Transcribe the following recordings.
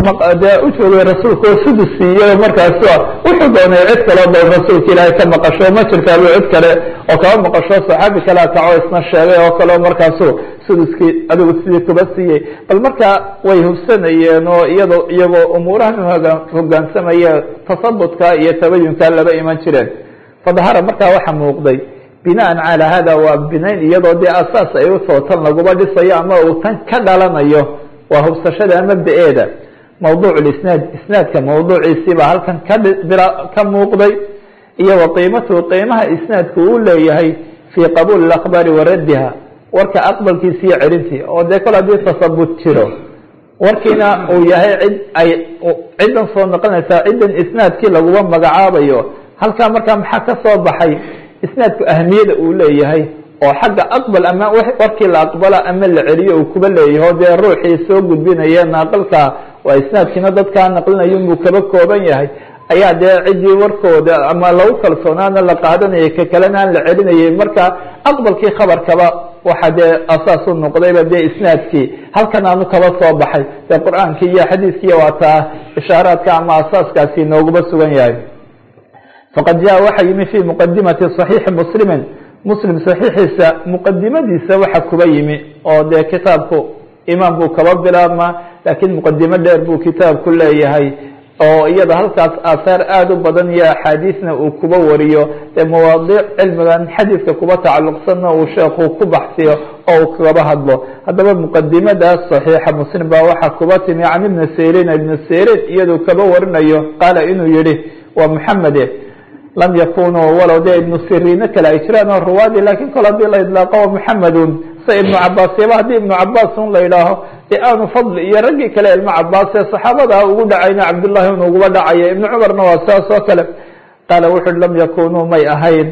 dee u joogay rasuulka oo sudus siiyey markaas wuxuu doonay cid kaloo dal rasuulka ilaahay ka maqasho ma jirtaaba cid kale oo kaba maqasho saxaabi kalea kaco isna sheegay oo kaleo markaasu suduskii adigu sidii kuba siiyey bal markaa way hubsanayeen oo iyado iyagoo umuurahan hogaansamaya tasabudka iyo tabayunka laba iman jireen fadahara markaa waxa muuqday binaan calaa hada waa binayn iyadoo dee asaas ay usoo tan laguma dhisayo ama uu tan ka dhalanayo waa hubsashada mabda-eeda mawduuc isnaad isnaadka mawduuciisii baa halkan ka ka muuqday iyo wa qiimatuhu qiimaha isnaadku uu leeyahay fii qabuuli اakhbaari wa raddiha warka aqbalkiisa iyo celintii oo dee kol haddii tasabut jiro warkiina uu yahay cid ay ciddan soo noqonaysaa ciddan isnaadkii laguma magacaabayo halkaa markaa maxaa ka soo baxay isnaadku ahamiyada uu leeyahay oo xagga aqbal ama warkii la aqbala ama la celiyo uu kuba leeyahay o dee ruuxii soo gudbinaya naaqilka waa isnaadkiina dadkaa naqlinayo inbuu kaba kooban yahay ayaa dee ciddii warkooda ama lagu kalsoonaana la qaadanayay ka kalena aan la celinayay marka aqbalkii khabarkaba waxa dee asaas u noqdayba dee isnaadkii halkan aanu kaba soo baxay dee qur-aankii iyo xadiiskiiy waa taa ishaaraadka ama asaaskaasi nooguba sugan yahay faqad jaa waxa yimi fi muqadimati صaxiixi muslimi muslim saxiixiisa muqadimadiisa waxa kuba yimi oo dee kitaabku imaam buu kaba bilaabmaa laakiin muqadimo dheer buu kitaabku leeyahay oo iyada halkaas aahaar aada u badan iyo axaadiisna uu kuba wariyo dee mawaadiic cilmigan xadiidka kuba tacalluqsanna uu sheekhu ku baxsiyo oo uu kaba hadlo haddaba muqadimadaas saxiixa muslim baa waxaa kuba timi can ibni sirin ibni sirin iyaduu kaba warinayo qaala inuu yihi waa muxamede lam yakunuu walow dee ibnu siriino kale ay jiraan oo ruwaadi lakin kol haddii la idlaaqo muxamedun sa ibnu cabaas yaba haddii ibnu cabaas un la yidhaaho dee aanu fadli iyo raggii kale ilmo cabaas ee saxaabada ugu dhacayna cabdullahi un uguba dhacaya ibnu cumarna waa saas oo kale qaala wuxu uhi lam yakunuu may ahayn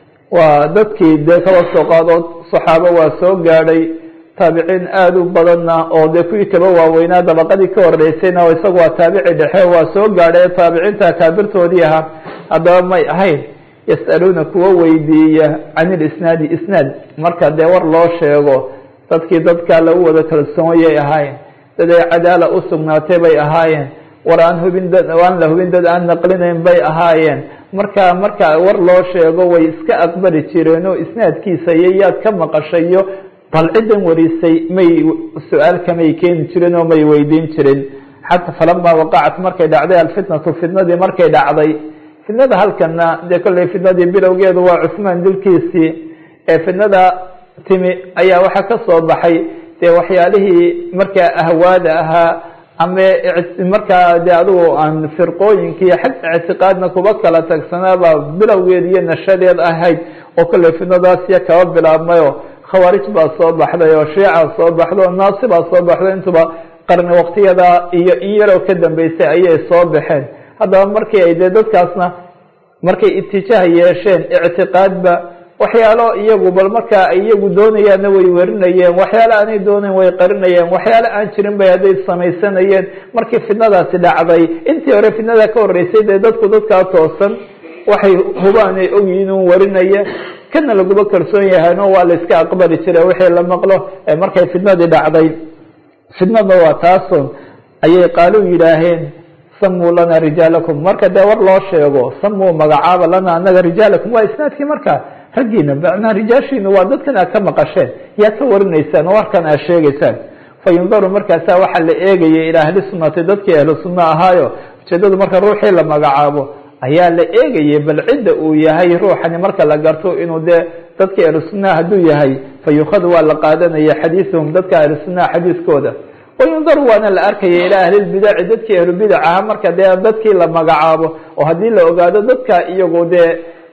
waa dadkii dee kaba soo qaadood saxaabo waa soo gaadhay taabiciin aada u badanna oo dee kuwii kaba waaweynaa dabaqadii ka horeysayna isagu waa taabici dhexe waa soo gaadhay taabiciinta kaabirtoodii ahaa haddaba may ahayn yas'aluuna kuwa weydiiya can ilisnaadi isnaad marka dee war loo sheego dadkii dadkaa lagu wada kalsoonyay ahaayeen dad ay cadaala u sugnaatay bay ahaayeen war aan hubin dad aan la hubin dad aan naqlinayn bay ahaayeen marka marka war loo sheego way iska aqbali jireen oo isnaadkiisa iyo yaad ka maqashayo bal ciddan warisay may su-aal kamay keeni jirin oo may weydiin jirin xata falama waqacat markay dhacday alfitnatu fitnadii markay dhacday fitnada halkana dee kolley fitnadii bilowgeedu waa cusmaan dilkiisii ee fitnada timi ayaa waxaa ka soo baxay dee waxyaalihii markaa ahwaada ahaa ama markaa de adigu aan firqooyinkii xag ictiqaadna kuba kala tagsanaaba bilowgeed iyo nashadeed ahayd oo kolley fitnadaasiya kaba bilaabmayo khawaarij baa soo baxday oo shiica soo baxday oo naasi baa soo baxday intuba qarni waktiyada iyo in yaroo ka dambeysay ayay soo baxeen haddaba markii ay dee dadkaasna markay itijaah yeesheen ictiqaadba waxyaalo iyagu bal markaa ay iyagu doonayaanna way werinayeen waxyaale aanay doonayn way qarinayeen waxyaale aan jirin bay hadday samaysanayeen markii fitnadaasi dhacday intii hore fitnada ka horreysay dee dadku dadkaa toosan waxay hubaan ay ogyihiin un warinaya kana laguba kalsoon yahayno waa la iska aqbali jira wixii la maqlo ee markay fitnadii dhacday fitnada waa taasun ayay qaalu yidhaaheen samuu lana rijaalakum marka dee war loo sheego samuu magacaaba lana anaga rijaalakum waa isnaadkii marka raggiina macnaa rijaashiina waa dadkan aad ka maqasheen yaad ka warinaysaan oo warkan aad sheegaysaan fa yundaru markaasa waxaa la eegayay ilaa ahli sunnati dadkii ahlu sunna ahaayo ujeedadu marka ruuxii la magacaabo ayaa la eegayay bal cidda uu yahay ruuxani marka la garto inuu dee dadkii ahlu sunnaha hadduu yahay fa yukhadu waa la qaadanaya xadiisuhum dadka ahlu sunnaha xadiiskooda wayundaru waana la arkaya ilaa ahlilbidaci dadkii ahlubidac ahaa marka dee dadkii la magacaabo oo haddii la ogaado dadka iyagu dee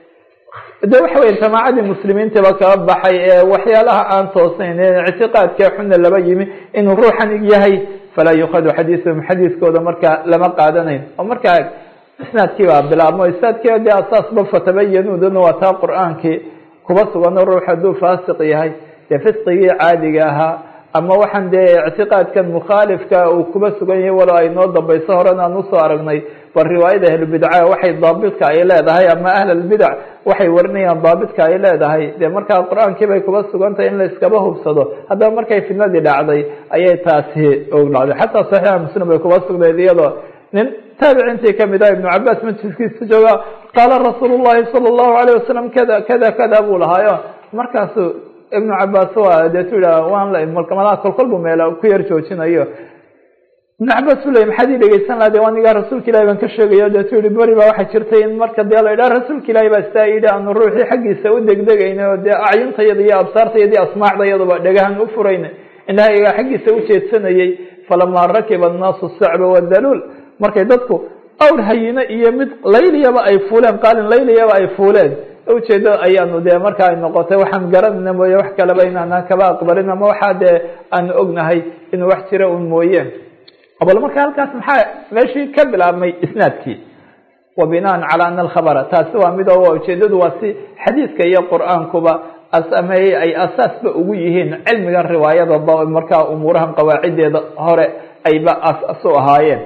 de waxa weya jamaacadii muslimiintaba kaba baxay ee waxyaalaha aan toosnayn ee ictiqaadkee xuna laba yimi inuu ruuxan yahay falaa yukhadu xadiisuhum xadiiskooda marka lama qaadanayn oo markaa isnaadkii baa bilaabmo isnaadkii dee asaasba fatabayanudana waa taa qur-aankii kuba sugano ruux hadduu faasiq yahay dee fisqigii caadiga ahaa ama waxaan dee ictiqaadkan mukhaalifka uu kuba sugan yahay walo ay noo dambayso horen aan usoo aragnay bal riwaayada ahlubidca waxay daabidka ay leedahay ama ahl albidac waxay warinayaan daabitka ay leedahay dee markaa qur-aankii bay kuba sugantahay in la iskaba hubsado haddaba markay fitnadii dhacday ayay taasi og dhacday xataa saxiixa muslim bay kuba sugnayd iyadoo nin taabiciintii kamid ah ibnu cabaas majliskiisa jooga qaala rasuul llahi sala allahu alayh wasalam kada kada kada buu lahaayo markaasu ibnu cabaas waa deetu yidhah waan malaa kolkol buu meel ku yar joojinayo ibnu cabaas u ley maxaad ii dhegeysan laha de anigaa rasuulka ilahi baan ka sheegayo deetu yihi beri baa waxaa jirtay in marka dee la yidhaha rasuulka ilahi baa sidaa yidhi aanu ruuxii xaggiisa u degdegayna oo dee acyuntayada iyo absaartayada iyo asmaacdayaduba dhegahan u furayna indhahayga xaggiisa u jeedsanayey falamaa rakiba annaasu sacba wadaluul markay dadku awr hayine iyo mid layliyaba ay fuuleen qaalin layliyaba ay fuuleen ujeedo ayaanu dee marka ay noqotay waxaan garanayna mooye wax kaleba inaanaan kaba aqbalin ama waxaa dee aanu ognahay inuu wax jira un mooye bal marka halkaas maxaa meeshii ka bilaabmay isnaadkii wa binaan calaa ana alkhabara taasi waa mid oo ujeedadu waa si xadiidka iyo qur-aankuba asameeyey ay asaasba ugu yihiin cilmigan riwaayada markaa umuurahan qawaacideeda hore ayba asaas u ahaayeen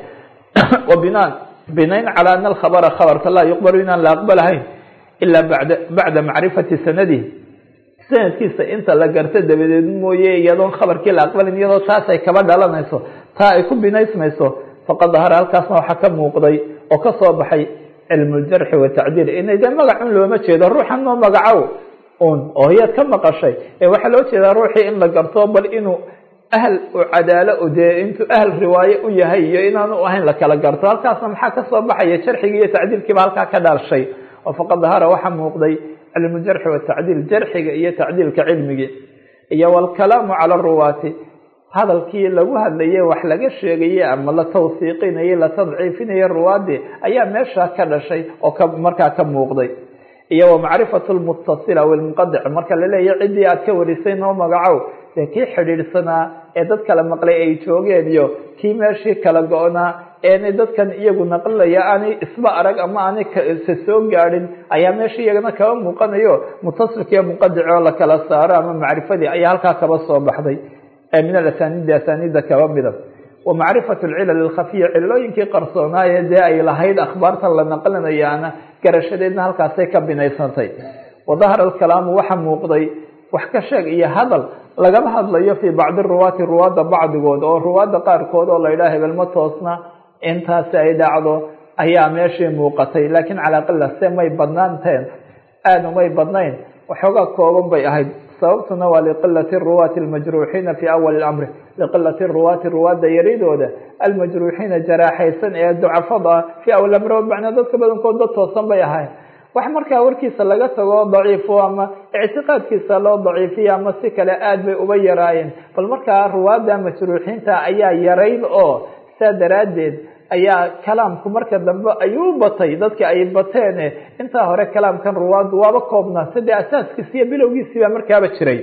wa binaan binayn calaa ana alkhabara khabarka laa yuqbalu inaan la aqbalahayn ilaa bada bacda macrifati sanadihi sanadkiisa inta la garto dabadeed mooye iyadoon khabarkii la aqbalin iyadoo taas ay kaba dhalanayso taa ay ku binaysmayso faqad dahara halkaasna waxaa ka muuqday oo ka soo baxay cilmu ljarxi watacdiil inay de magacun looma jeedo ruuxan noo magacow un oo hiyaad ka maqashay ee waxaa loo jeedaa ruuxii in la garto bal inuu ahl u cadaalo dee intuu ahl riwaaye u yahay iyo inaanu ahayn la kala garto halkaasna maxaa kasoo baxaya jarxigii iyo tacdiilkiiba halkaa ka dhaalshay oo faqad dahara waxaa muuqday cilmu jarxi watacdiil jarxiga iyo tacdiilka cilmigii iyo walkalaamu cala ruwaati hadalkii lagu hadlayay wax laga sheegayey ama la tawsiiqinayay la tadciifinayay ruwaadii ayaa meesha ka dhashay oo ka markaa ka muuqday iyo wa macrifatu lmutasila walmunqadic marka laleeyahy ciddii aad ka warisay noo magacow dee kii xidhiidhsanaa ee dad kala maqlay ay joogeen iyo kii meeshii kala go-naa eenay dadkan iyagu naqlinaya aanay isba arag ama aanay se soo gaadhin ayaa meesha iyagana kaba muuqanayo mutasilkiiyo munqadic oo la kala saaro ama macrifadii ayaa halkaa kaba soo baxday min alasaniidi asaniida kaba mida wa macrifatu lcilal alkhafiya cilooyinkii qarsoonaaye dee ay lahayd akhbaartan la naqlinayaana garashadeedna halkaasay ka binaysantay wa dahara alkalaamu waxa muuqday wax ka sheeg iyo hadal lagama hadlayo fii bacdi ruwaati ruwaadda bacdigood oo ruwaadda qaarkood oo la yidhaha hebelma toosna intaasi ay dhacdo ayaa meeshii muuqatay laakiin calaa qila se may badnaanteen aada umay badnayn waxoogaa kooban bay ahayd sababtuna waa liqilati ruwaati almajruuxiina fii awali lamri liqilati ruwaati ruwaadda yaridooda almajruuxiina jaraaxaysan ee ducafada fii awal amri macnaa dadka badankood dad toosan bay ahayn wax markaa warkiisa laga tago daciifo ama ictiqaadkiisa loo daciifiyo ama si kale aad bay uba yaraayeen bal markaa ruwaadda majruuxiinta ayaa yarayd oo saa daraaddeed ayaa kalaamku marka dambe ayuu batay dadka ay bateene intaa hore kalaamkan ruwaaddu waaba koobnaa sade asaaskiisi iyo bilowgiisii baa markaaba jiray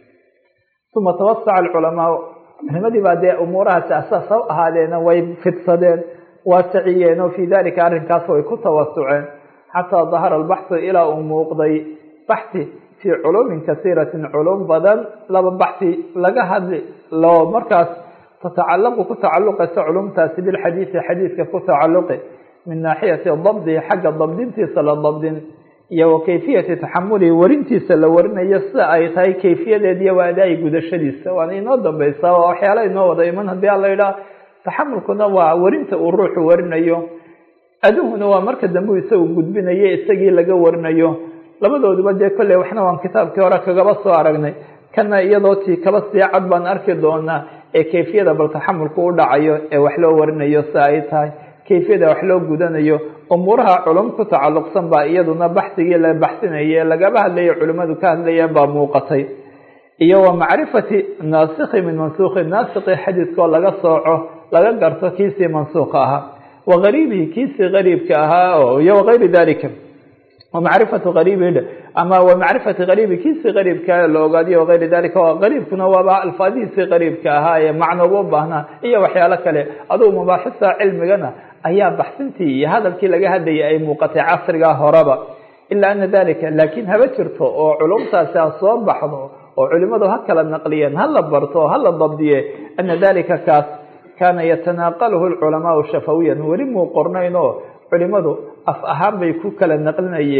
uma tawasaca alculamaa culimadii baa dee umuurahaasi asaas ha ahaadeena way fidsadeen waasiciyeen oo fii dalika arrinkaas way ku tawasuceen xataa dahara albaxu ilaa uu muuqday baxi fii culuumin kasiiratin culum badan laba baxi laga hadli loo markaas tatacalaqu ku tacaluqaysa culumtaasi bilxadiidi xadiidka ku tacaluqi min naaxiyati dabdihi xagga dabdintiisa la dabdin iyo wa kayfiyati taxamulihi warintiisa la warinayo sida ay tahay kayfiyadeed iyo waadaay gudashadiisa waana inoo dambeysaa waa waxyaala inoo wada iman haddii a la yidhaha taxamulkuna waa warinta uu ruuxu warinayo aduhuna waa marka dambe isagu gudbinayo isagii laga warinayo labadooduba dee kolley waxna waan kitaabkii hore kagaba soo aragnay kana iyadoo tii kaba sii cad baan arki doonaa ee kayfiyada bal taxamulku u dhacayo ee wax loo warinayo si ay tahay kayfiyada wax loo gudanayo umuuraha culum ku tacalluqsan baa iyaduna baxsigii la baxsinaye lagaba hadlayo culimmadu ka hadlayeen baa muuqatay iyo wa macrifati naasikhi min mansuukhi naasikhi xadiidkoo laga sooco laga garto kiisii mansuuqa ahaa wa gariibihi kiisii gariibka ahaa iyo wagayri dalika wamacrifatu gariibihi ama wamacrifati gariibi kiisii gariibka la ogaadiyo wagayri dalika gariibkuna waaba alfaadihiisii gariibka ahaa ee macnogu u baahnaa iyo waxyaalo kale adugu mabaaxista cilmigana ayaa baxsintii iyo hadalkii laga hadlayay ay muuqatay casriga horeba ilaa ana dalika laakiin haba jirto oo culumtaasi ha soo baxdo oo culimadu ha kala naqliyeen ha la barto ha la dabdiye ana dalika kaas kaana yatanaaqaluhu lculamaau shafawiyan weli muu qornayn oo culimadu af ahaan bay ku kala naqlinayeen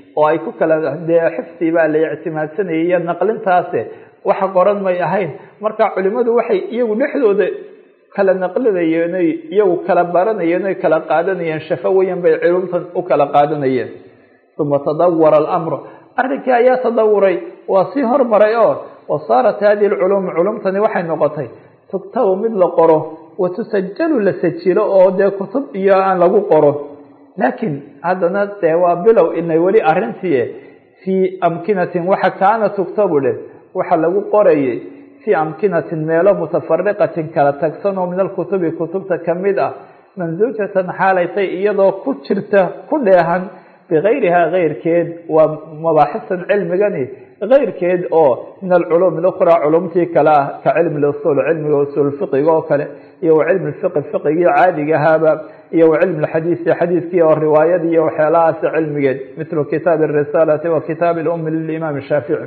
oo ay ku kala dee xifdi baa la ictimaadsanayay iyo naqlintaase waxa qoran may ahayn marka culimadu waxay iyagu dhexdooda kala naqlinayeen oy iyagu kala baranayeen oy kala qaadanayeen shafawayan bay culumtan u kala qaadanayeen uma tadawara alamru arrinkii ayaa tadawuray waa sii hormaray oo wasaarat hadihi lculuum culumtani waxay noqotay tugtabu mid la qoro watusajalu la sajilo oo dee kutub iyo aan lagu qoro laakiin haddana dee waa bilow inay weli arrintii fii amkinatin waxa kaana tugtabu dheh waxa lagu qorayay fii amkinatin meelo mutafariqatin kala tagsan oo min alkutubi kutubta kamid ah mansuujatan xaalaytay iyadoo ku jirta ku dheehan bigayrihaa keyrkeed waa mabaaxisan cilmigani keyrkeed oo min alculuum اlأkhraa culumtii kale ah ka cilmi usul cilmiga usul fiqiga oo kale iyo wa cilmi fiqi fiqigii caadigahaaba iyo wa cilmi xadiisi xadiiskii oo riwaayad iyo waxyaalahaasi cilmigeed mithlu kitaabi الrisaalati wa kitaabi اlumi lilimaam shaafici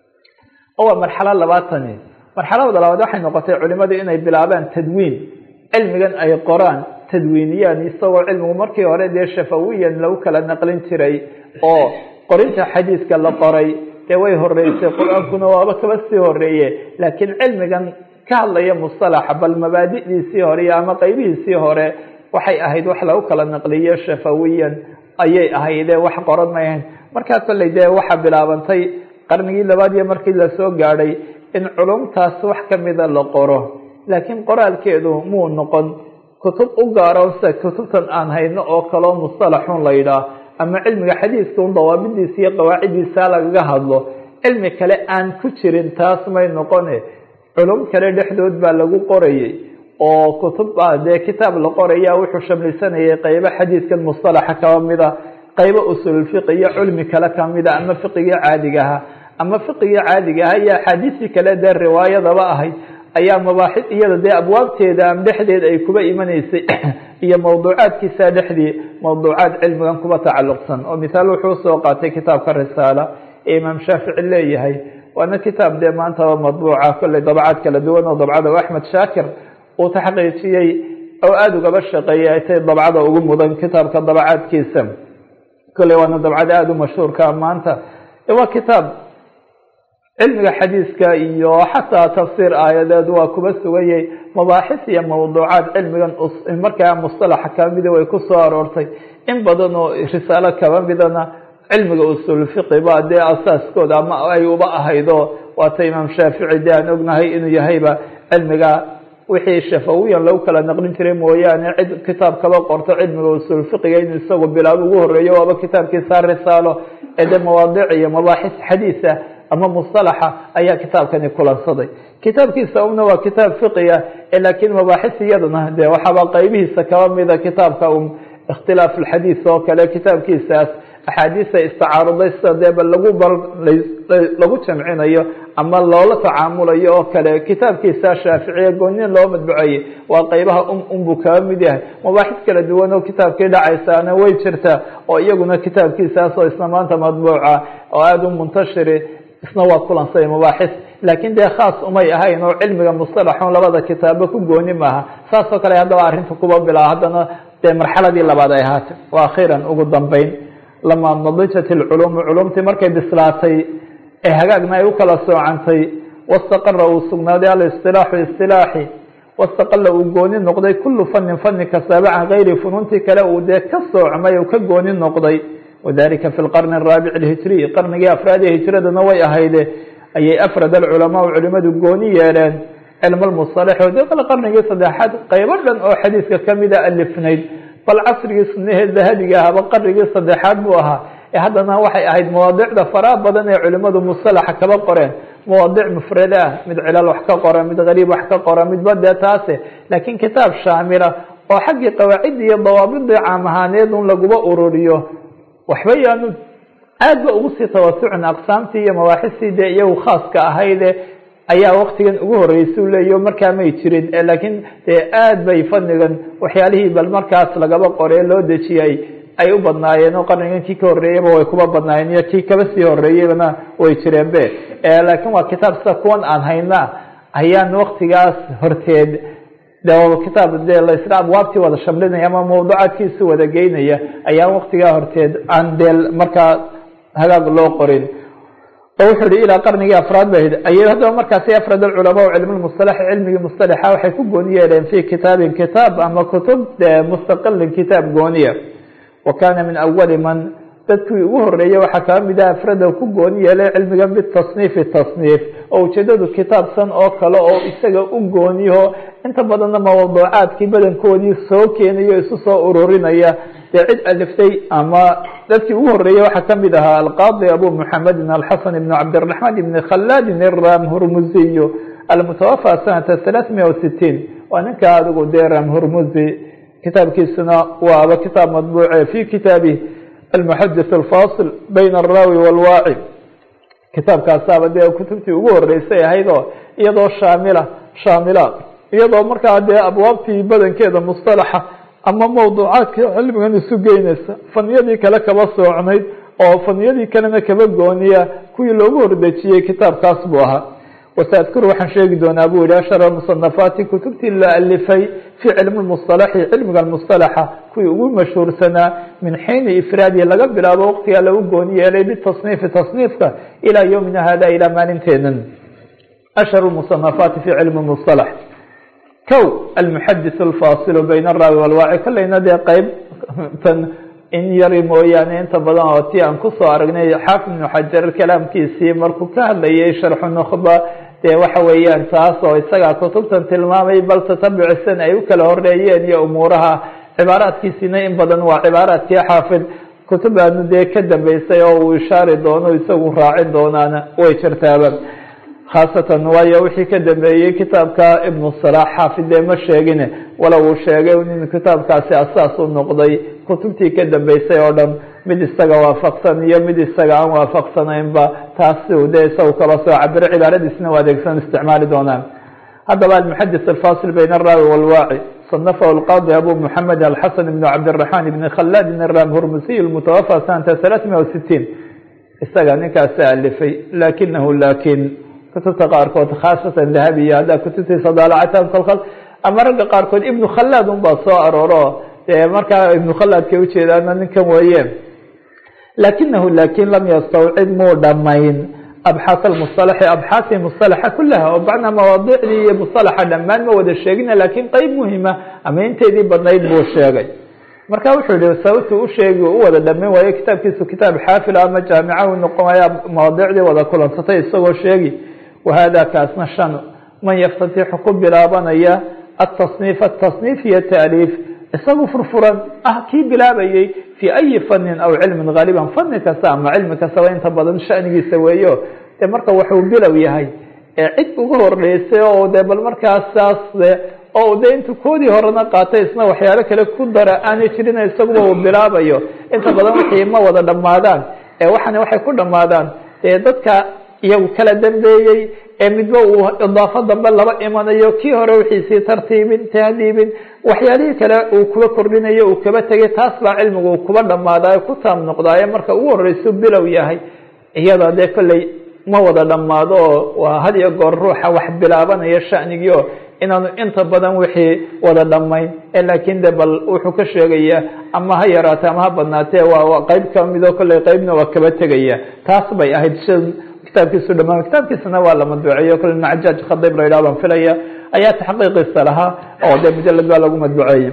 oo waa marxalo labaatani marxalada labaad waxay noqotay culimadu inay bilaabaan tadwiin cilmigan ay qoraan tadwiiniyaan isagoo cilmigu markii hore dee shafawiyan lagu kala naqlin jiray oo qorinta xadiiska la qoray dee way horeysay qur-aankuna waaba kaba sii horeeye laakiin cilmigan ka hadlaya musalaxa bal mabaadi'diisii hore iyo ama qeybihiisii hore waxay ahayd wax lagu kala naqliyo shafawiyan ayay ahayde wax qoran may ahayn markaa kolley dee waxaa bilaabantay qarnigii labaad iyo markii lasoo gaadhay in culumtaas wax kamida la qoro laakiin qoraalkeedu muu noqon kutub u gaaro sida kutubtan aan hayno oo kaleo mustalaxun la yidhaah ama cilmiga xadiiska un dawaabidiisa iyo qawaaciddiisa lagaga hadlo cilmi kale aan ku jirin taas may noqone culum kale dhexdood baa lagu qorayay oo kutub dee kitaab la qoraya wuxuu shamlisanayay qeybo xadiiskan mustalaxa kaba mida qeybo usulfiqi iyo cilmi kale kamida ama fiqigii caadigaha ama fiqigii caadigaha iyo axaadiistii kale dee riwaayadaba ahayd ayaa mabaaxid iyada dee abwaabteeda am dhexdeed ay kuba imanaysay iyo mawduucaadkiisa dhexdii mawduucaad cilmigan kuba tacalluqsan oo mithaal wuxuu soo qaatay kitaabka risaala ee imaam shaafici leeyahay waana kitaab dee maantaba madbuuca kolley dabcaad kala duwan oo dabcada axmed shaakir uu taxqiijiyey oo aada ugaba shaqeeyay ay tay dabcada ugu mudan kitaabka dabcaadkiisa kolley waana dabcada aada u mashhuurka maanta waa kitaab cilmiga xadiiska iyo xataa tafsiir aayadeed waa kuba sugayay mabaaxis iyo mawduucaad cilmigan markaa mustalaxa kamida way ku soo aroortay in badan oo risaalo kaba midana cilmiga usul fiqi ba dee asaaskooda ama ay uba ahaydo waata imaam shaafici de aan ognahay inuu yahayba cilmiga wixii shafawiyan lagu kala naqlin jiray mooyaane cid kitaab kaba qorto cilmiga usul fiqiga inuu isagu bilaab ugu horeeyo waaba kitaabkiisa risaalo ee de mawaadic iyo mabaaxis xadiisa ama musalaxa ayaa kitaabkani kulansaday kitaabkiisa una waa kitaab fiqiga laakiin mabaaxis iyaduna de waxaaba qeybihiisa kaba mida kitaabka un ikhtilaaf alxadiis oo kale kitaabkiisaas axaadiisa istacaaruday sida deeba lagu lagu jamcinayo ama loola tacaamulayo oo kale kitaabkiisa shaaficiya goonin loo madbuceeyey waa qeybaha um unbuu kaba mid yahay mabaaxis kala duwan oo kitaabkii dhacaysaana way jirtaa oo iyaguna kitaabkiisaas oo isna maanta madbuuca oo aada u muntashiri isna waa kulansay mabaaxis laakiin dee khaas umay ahayn oo cilmiga mustalaxun labada kitaabo ku gooni maaha saas oo kale haddaba arrinta kuba bilaa haddana dee marxaladii labaad ay ahaatay wa akhiiran ugu dambeyn lamaa nadijat ilculuumu culumtii markay bislaatay ee hagaagna ay u kala soocantay wastaqara uu sugnaaday alistilaaxu istilaaxi wastaqala uu gooni noqday kullu fanin fani kastaaba can gayri fununtii kale uu dee ka soocmay uu ka gooni noqday wadalika fi lqarni araabic alhijriy qarnigii afraadee hijradana way ahayde ayay afrad alculamaau culimadu gooni yeeleen cilma lmusalax o de qarnigii saddexaad qeybo dhan oo xadiiska kamida alifnayd bal casrigii sunahee dahabiga ahaba qarnigii saddexaad buu ahaa ee haddana waxay ahayd mawaadicda faraha badan ee culimadu musalaxa kaba qoreen mawaadic mufrada ah mid cilal wax ka qora mid gariib wax ka qora midba dee taase laakiin kitaab shaamila oo xaggii qawaaciddi iyo dawaabidii caam ahaaneed un laguba ururiyo waxba yaanu aad ba ugu sii tawasucin aqsaamtii iyo mabaaxistii dee iyagu khaaska ahayde ayaa waktigan ugu horreysau leeyo markaa may jirin laakiin dee aad bay fadnigan waxyaalihii bal markaas lagaba qoree loo dejiyay ay u badnaayeen oo qarnigan kii ka horreeyeyba way kuba badnaayeen iyo kii kaba sii horreeyeybana way jireen be laakiin waa kitaab sida kuwan aan hayna ayaan waktigaas horteed de kitaab de laisla abwaabtii wada shamlinaya ama mawduucaadkiisu wada geynaya ayaan waktigaa horteed aan dee markaa hagaag loo qorin oo wuxuu yihi ilaa qarnigii afraad ba ayay haddaba markaasi afrad alculamaa cilm lmusalax cilmigii mustalaxa waxay ku gooni yeeleen fi kitaabin kitaab ama kutub mustaqilin kitaab gooniya wa kana min awali man dadkii ugu horeeyey waxaa kaa mid ah afrada ku gooni yeelay cilmigan bitasniifi tasniif oo ujeedadu kitaabsan oo kale oo isaga u gooniyaho inta badanna mawduucaadkii badankoodii soo keenayo isu soo ururinaya dee cid aliftay ama dadkii ugu horeeyey waxaa kamid ahaa alqaadi abu muxamedin alxasan ibn cabdiraxmaan ibn khaladin iram hurmuziyo almutawafa sanata halaaثmiya wasitiin waa ninka adigu dee ram hurmuzi kitaabkiisuna waaba kitaab madbuuce fi kitaabi almuxadis alfasil bayna alraawi walwaaci kitaabkaasaaba dee kutubtii ugu horeysay ahayd oo iyadoo shaamila shaamila iyadoo markaa dee abwaabtii badankeeda mustalaxa ama mawduucaadka cilmigan isu geynaysa faniyadii kale kaba soocnayd oo faniyadii kalena kaba gooniya kuwii loogu hordejiyey kitaabkaas buu ahaa wasaadkuru waxaan sheegi doonaa buu yihi ashara musanafaati kutubtii la alifay fi cilmi musalaxi cilmiga mustalaxa kuwii ugu mashhuursanaa min xiini ifraadihi laga bilaabo waqtigaa lagu gooni yeelay bitasniifi tasniifka ilaa yowmina hada ilaa maalinteenan ashharu musanafaati fi cilmi musalax kow almuxadis alfasilu bayna araawi walwaaci kolleyna dee qeyb tan in yari mooyaane inta badan oo ti aan kusoo aragnay xaafid ibnu xajar kalaamkiisii markuu ka hadlayay sharxu nukhba dee waxa weeyaan taas oo isagaa kutubtan tilmaamay bal tatabucisan ay u kala horeeyeen iyo umuuraha cibaaraadkiisina in badan waa cibaaraadkii xaafid kutub aanu dee ka dambeysay oo uu ishaari doono isagu raacin doonaana way jirtaaba khaasatan waayo wixii ka dambeeyey kitaabka ibnu salaax xaafid dee ma sheegine wala uu sheegay in kitaabkaasi asaas u noqday kutubtii ka dambeysay oo dhan mid isaga waafaqsan iyo mid isaga aan waafaqsanaynba taasi dee isagu kala soo cabiro cibaaradiisna u adeegsan isticmaali doonaan haddaba almuxadis alfasil bayna araawi walwaaci صنفه القاضي أبو محمد الحسن بن عبد الرحمن بن خلاد الرام هرمسي المتوفى سنة ثلاثمائة وستين isaga ninkaasi alifay lakinahu lakin kutubta qaarkood khaasatan dahabiya haddaa kutubtiisa daalacatan kolkol ama ragga qaarkood ibnu khalaad un baa soo arooro dee markaa ibnu khalaadka ujeedaana ninkan weeye lakinahu lakin lam yastawcid muu dhamayn abxaas almusalaxi abxaasi musalaxa kulaha oo bacnaa mawaadicdii iyo musalaxa dhammaan ma wada sheegina lakin qeyb muhima ama inteedii badnayd buu sheegay marka wuxuu yihi sababtu u sheegi u wada dhameyn waayo kitaabkiisu kitaab xaafil ama jaamica u noqonaya mawaadicdii wada kulansatay isagoo sheegi wahada kaasna shan man yaftatixu ku bilaabanaya atasniif atasniif iyo taaliif isagu furfuran ah kii bilaabayey fi ayi fanin aw cilmin gaaliban fani kasta ama cilmi kastaba inta badan shanigiisa weeyo dee marka wuxuu bilow yahay ee cid ugu horeysay oo de bal markaasaas oo de intu koodii horena qaatay isna waxyaalo kale ku dara aanay jirin isaguba uu bilaabayo inta badan wixii ma wada dhammaadaan ee waxana waxay ku dhammaadaan dee dadka iyagu kala dambeeyey ee midba uu idaafo dambe laba imanayo kii hore wixiisii tartiibin tahdiibin waxyaalihii kale uu kuba kordhinayo uu kaba tegay taas baa cilmigu uu kuba dhammaadaayo ku taam noqdaayo marka ugu horeysu bilow yahay iyada dee kolley ma wada dhammaado oo waa had iyo goor ruuxa wax bilaabanaya shanigio inaanu inta badan wixii wada dhamayn laakin de bal wuxuu ka sheegaya ama ha yaraate ama ha badnaatee waa qeyb kamidoo kolley qeybna waa kaba tegaya taas bay ahayd si kitaabkiisu dhamaan kitaabkiisana waa la madbuceeyo kole nacajaaj khadib la yidhah baan filaya ayaa taxqiiqiisa lahaa oo de mujalad baa lagu madbuceeyey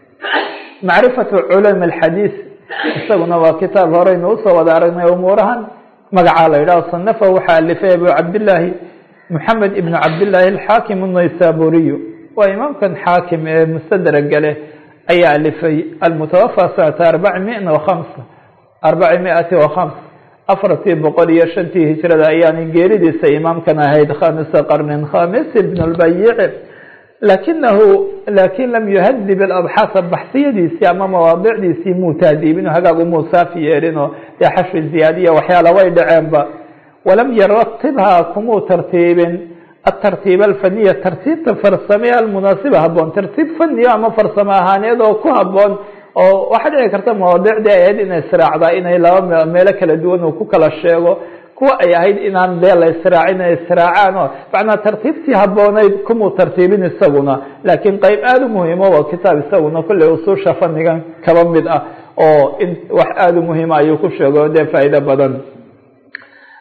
macrifatu culum alxadiis isaguna waa kitaab horeynu usoo wada aragnay umuurahan magacaa la yidhaho sanafa waxaa alifay abu cabdillaahi moxamed ibn cabdillaahi alxaakim الnaysaburiyu waa imaamkan xaakim ee mustadraga leh ayaa alifay almutawafa sanata arbaci mia وhamsa arbaci miati وhamsa afartii boqol iyo shantii hijrada ayaana geeridiisa imaamkan ahayd khamisa qarnin khamis ibn اlbayici lakinahu lakin lam yuhadib abxaasa baxsiyadiisii ama mawaadicdiisii muu tahdiibin hagaag umuu saafi yeelino dee xashwi ziyaadiya waxyaala way dhaceenba walam yaratibha kumuu tartiibin atartiib alfaniya tartiibta farsame almunaasiba haboon tartiib faniyo ama farsamo ahaaneed oo ku haboon oo waxaa dhici karta mawaadicdii ay ahayd inay israacdaa inay laba meelo kala duwan uu ku kala sheego kuwa ay ahayd inaan dee la israacin ay israacaan oo macnaa tartiibtii habooneyd kumuu tartiibin isaguna laakiin qeyb aada u muhiimo waa kitaab isaguna kolley usuusha fanigan kaba mid ah oo in wax aada u muhiima ayuu ku sheego dee faa'iido badan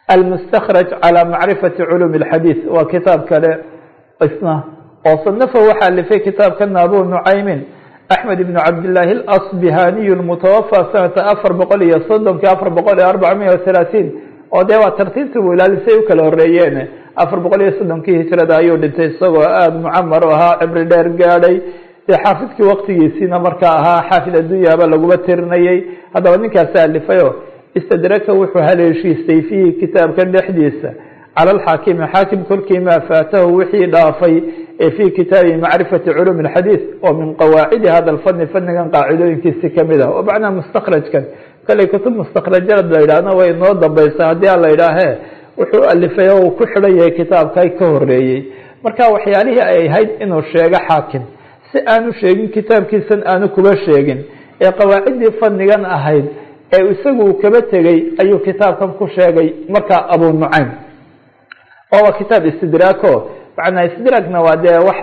almustakraj calى macrifati culuumi اlxadiid waa kitaab kale isna oo sanafa waxaa alifay kitaabkana abu nucaymin axmed ibn cabdillaahi alasbihaniy lmutawafى sanata afar boqol iyo soddonki afar boqol iyo arbaca miya wahalaaثiin oo dee waa tartiibtii buu ilaalisay u kala horeeyeen afar boqol iyo soddonkii hijrada ayuu dhintay isagoo aada mucamar u ahaa cibri dheer gaadhay dee xaafidkii waktigiisiina markaa ahaa xaafid addunyaba laguma tirinayay haddaba ninkaasi alifayo istadraka wuxuu haleeshiistay fiihi kitaabkan dhexdiisa cala alxaakimi xaakim kolkii maa faatahu wixii dhaafay ee fii kitaabi macrifati culuumi اlxadiid oo min qawaacidi hada lfani fanigan qaacidooyinkiisi kamid ah oo macnaha mustakrajkan kalley kutub mustakrajad la yidhaahna way inoo dambaysa haddii a la yidhaahe wuxuu alifay oo uu ku xidhan yahay kitaabka ka horeeyey marka waxyaalihii ay ahayd inuu sheego xaakim si aanu sheegin kitaabkiisan aanu kuba sheegin ee qawaaciddii fanigan ahayd ee isagu kaba tegey ayuu kitaabkan ku sheegay markaa abu nucaym oo waa kitaab istidraako macnaa istidraagna waa dee wax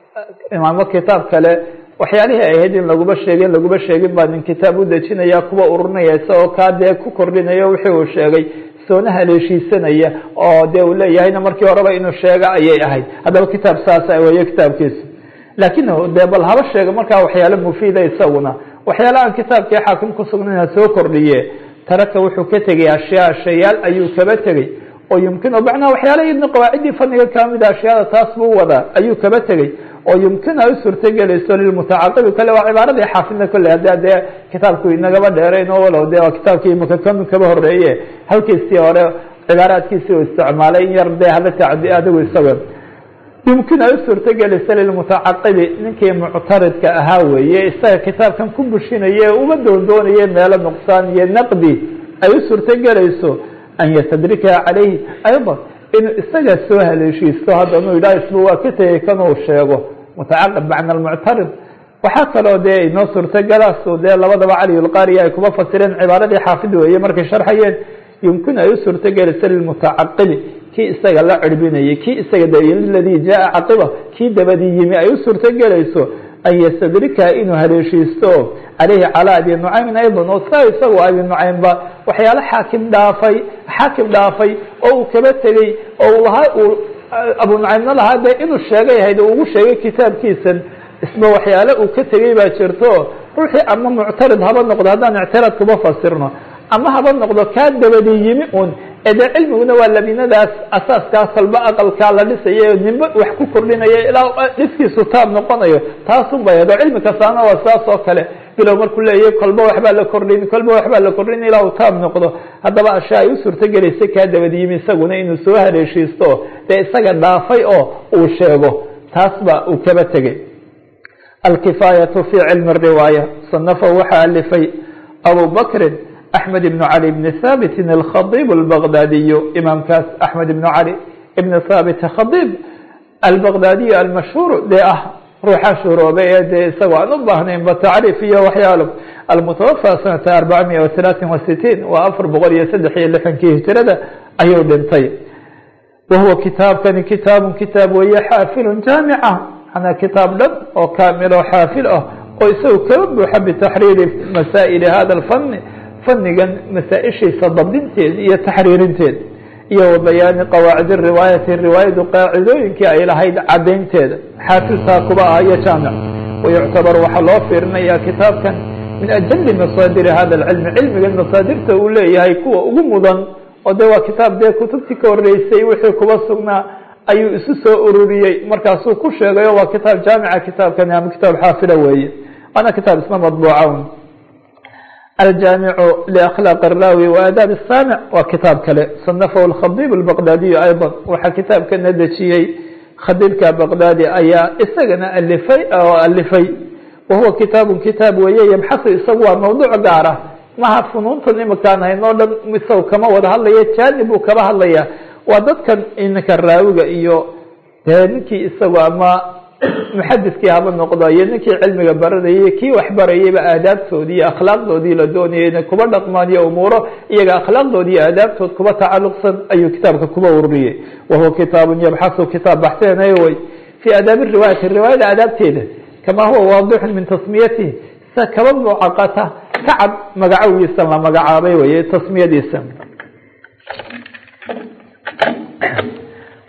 imaamo kitaab kale waxyaalihii ay ahayd in laguma sheegin laguma sheegin baa nin kitaab u dejinaya kuwa ururinaya isagoo kaa dee ku kordhinayo wixii uu sheegay soona haleeshiisanaya oo dee uu leeyahayna markii horeba inuu sheego ayay ahayd haddaba kitaab saasa weeye kitaabkiisu laakin dee bal haba sheega markaa waxyaalo mufiida isaguna waxyaala aan kitaabkii xaakim kusugnayna soo kordhiye taraka wuxuu ka tegay ashyaa shayaal ayuu kaba tegey oo yumkin macnaha waxyaala idna qawaaciddii faniga kamida ashyaada taas buu wadaa ayuu kaba tegey oo yumkin ay u suurtagelayso lilmutacaqibi kale waa cibaaradii xaafidna kolley hadda dee kitaabku inagaba dheerayn oo walow de waa kitaabkii imaka kan kaba horeeye halkiisii hore cibaaraadkiisii uu isticmaalay in yar dee hada tacdi adigu isaga yumkin ay u suurtagelayso lilmutacaqibi ninkii muctaridka ahaa weeye isaga kitaabkan ku bushinaye uma doondoonaye meelo nuqsaan iyo naqdi ay u suurtagelayso an yastadrikaha calayhi ayضا inuu isaga soo haleeshiisto haddanu yidhah isba waa ka tegey kanuu sheego mutacaqib macna almuctarid waxaa kaloo dee inoo suurtagalaasu dee labadaba cali lqaariya ay kuma fasireen cibaaradii xaafid weeye markay sharxayeen yumkin ay u suurtagelayso lilmutacaqibi kii isaga la cirbinayay kii isaga ladii jaa caqiba kii dabadii yimi ay u suurtagelayso an ystadrikaha inuu haleeshiisto caleyhi calaa abi nucaymin ayضa oo saa isagu abi nucaymba waxyaalo xaakim dhaafay xaakim dhaafay oo uu kaba tegey oo lahaa uu abu nucaymna lahaa de inuu sheegay ahayd oo ugu sheegay kitaabkiisan isba waxyaale uu ka tegey baa jirto ruuxii ama muctarid haba noqdo haddaan ictiraad kuma fasirno ama haba noqdo kaa dabadii yimi un ede cilmiguna waa labinadaas asaaskaa salba aqalkaa la dhisayo nimbe wax ku kordhinayo ilaa dhiskiisu taab noqonayo taasun bay hado cilmi kastaana waa saas oo kale bilow markuu leeyahy kolba waxbaa la kordhin kolba waxbaa la kordhin ilaa uu taab noqdo haddaba ashaa ay u suurtogelaysay kaa dabad yimi isaguna inuu soo haleeshiisto dee isaga dhaafay oo uu sheego taas ba uu kaba tegey alkifaayatu fi cilmi riwaaya sanafa waxaa alifay abu bakrin أحmed بن علي بن hاbت الkخطيب البغdاdiي imaamkaas أحmed بن علي بن hاbت khطيب البغdاdiي المashهوr de ah ruuxa shuhroobe ee de isagoo aan u baahnaynba tacriif iyo waxyaalo almutawafى sanata arbaca miya وaلaثaثin وasitiin waa afar boqol iyo saddex iyo lixankii hijrada ayuu dhintay wahuwa kitaabkani kitaabu kitaab weeye xaafil jaamica manaa kitaab dhan oo kaamil oo xaafil ah oo isagu kaba buuxa btaxriiri masaa'il hada الfn fanigan masaaishiisa dabdinteed iyo taxriirinteed iyo wa bayaani qawaacid riwaayati riwaayadu qaacidooyinkii ay lahayd cadaynteeda xaafiltaa kuba ah iyo jaamic wayuctabar waxaa loo fiirinaya kitaabkan min ajali masaadiri hada alcilmi cilmigan masaadirta uu leeyahay kuwa ugu mudan oo de waa kitaab dee kutubtii ka horeysay wixii kuba sugnaa ayuu isu soo ururiyey markaasuu ku sheegayo waa kitaab jaamica kitaabkani ama kitaab xaafila weeye waana kitaab isna madbuuca الجامع لأkلاq الراwي وآdاaب الsاmع waa kitaab kale صنفه الkخطيب البغdاdiي أيضا waxaa kitaabkana dejiyey khadيبka بغdاdي ayaa isagana alifay oo alifay wahuwa kitaaب kitaab weeye ybxaثu isagu waa mawduuع gaara maha funuuntan imakaan hayn o dhan isaga kama wada hadlaya janib buu kaba hadlaya waa dadkan ininka raawiga iyo dee ninkii isagu ama muxadiskii haba noqdo iyo ninkii cilmiga baranayay kii wax barayayba aadaabtoodii iyo akhlaaqdoodii la doonayay inay kuba dhaqmaan iyo umuuro iyaga akhlaaqdoodi iyo aadaabtood kuba tacaluqsan ayuu kitaabka kuba ururiyey wahuwa kitaabun yabxasu kitaab baxseenay way fii aadaabi riwaayati riwaayada aadaabteeda kamaa huwa waadixun min tasmiyatihi sa kaba mucaqata ka cad magacowiisa la magacaabay weye tasmiyadiisa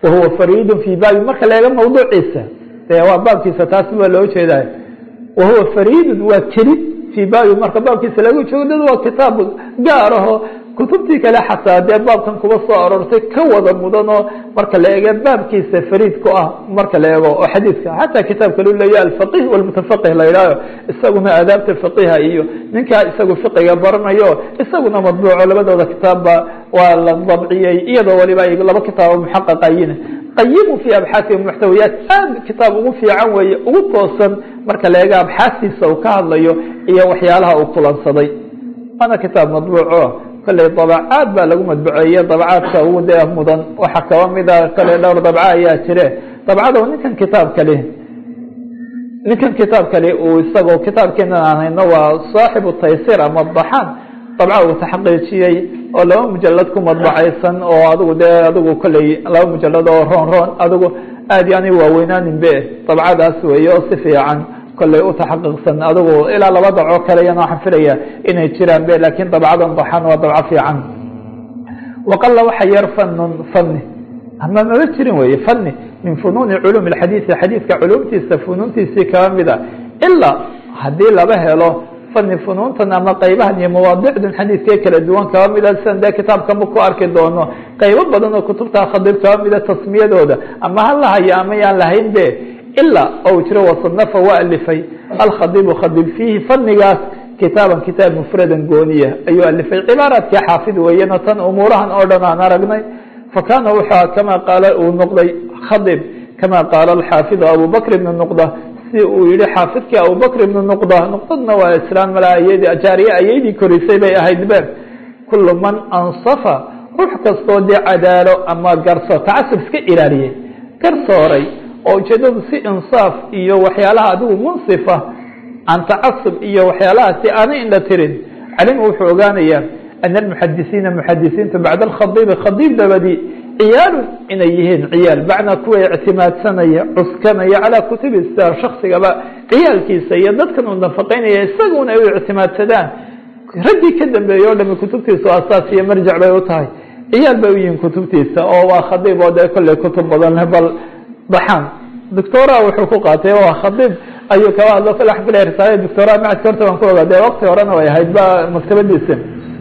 wahuwa fariidun fii baabi marka la eego mawduuciisa dee waa baabkiisa taasi baa loo jeeday wahuwa fariidun waa keli fii baabi marka baabkiisa lagu joogo dad waa kitaab gaar aho kutubtii kale xataa dee baabkan kuba soo aroortay ka wada mudan oo marka la eego baabkiisa fariid ku ah marka la eego oo xadiidka xataa kitaabka lu leeya alfaqih walmutafaqih la yidhaaho isaguna aadaabta faqiha iyo ninkaa isagu fiqiga baranayo isaguna madbuuco labadooda kitaabba waa la dabciyey iyadoo waliba ay laba kitaabo muxaqaqayin qayimu fi abxaasi muxtawiyaat aad kitaab ugu fiican weeye ugu toosan marka la eego abxaastiisa uu ka hadlayo iyo waxyaalaha uu kulansaday waana kitaab madbuuco kolley dabacaad baa lagu madbuceeye dabcaadka ugu dee mudan waxaa kaba mida kale dhowr dabca ayaa jire dabcada ninkan kitaab kale ninkan kitaab kale uu isagoo kitaabkeena aan hayno waa saaxibu taysir ama daxaan dabca uu taxqiijiyey oo laba mujalad ku madbacaysan oo adigu dee adigu kolley laba mujalad oo roon roon adigu aad iyo ani waaweynaanin be dabcadaas weeye oo si fiican kolley u taxaqiiqsan adigu ilaa laba dabco kale yana waxaan filaya inay jiraan be lakin dabcadan daxan waa dabco fiican waqala waxa yar fanun fani ama maba jirin weye fani min funuuni culum اxadiiثi xadiidka culumtiisa funuuntiisii kaba mida ilaa haddii laba helo fani funuuntan ama qaybahan iyo mawaadicdan xadiidkee kala duwan kaba mida sidan dee kitaabkama ku arki doono qaybo badan oo kutubta khadib kaba mida tasmiyadooda ama ha la hayo ama yaan lahayn be ilaa ou jiro wasanafa waa alifay alkhadibu khadib fiihi fanigaas kitaaban kitaab mufradan gooniya ayuu alifay cibaaraadkii xaafid weeyeno tan umuurahan oo dhan aan aragnay fakana wuxua kama qaala uu noqday khadib kama qaala alxaafidu abubakr ibn nuqda si uu yihi xaafidkii abubakr ibn nuqda nuqdadna waa islaan malaayadi jaariye ayaydii korisay bay ahayd be kulu man ansafa ruux kastoo dee cadaalo ama garso tacasub iska ilaaliyey garsooray oo ujeedadu si insaaf iyo waxyaalaha adigu munsifa can tacasub iyo waxyaalahaasi aanay indha tirin calima wuxuu ogaanayaa ana almuxadisiina muxadisiinta bacda alkhadiibi khadiib dabadi ciyaalun inay yihiin ciyaal bacnaa kuwa ictimaadsanaya cuskanaya calaa kutubi star shaksigaba ciyaalkiisa iyo dadkan uu nafaqeynaya isaguna ay u ictimaadsadaan raggii ka dambeeyey o dhami kutubtiisa asaas iyo marjac bay u tahay ciyaal bay u yihiin kutubtiisa oo waa khadiib oo dee kolley kutub badan leh bal daxaan doctora wuxuu ku qaatay waa khadiib ayuu kaba hadlo kale waxaan filaya risaale doctora macadka horta waan ku ogaa dee waqti horena way ahayd ba maktabadiisa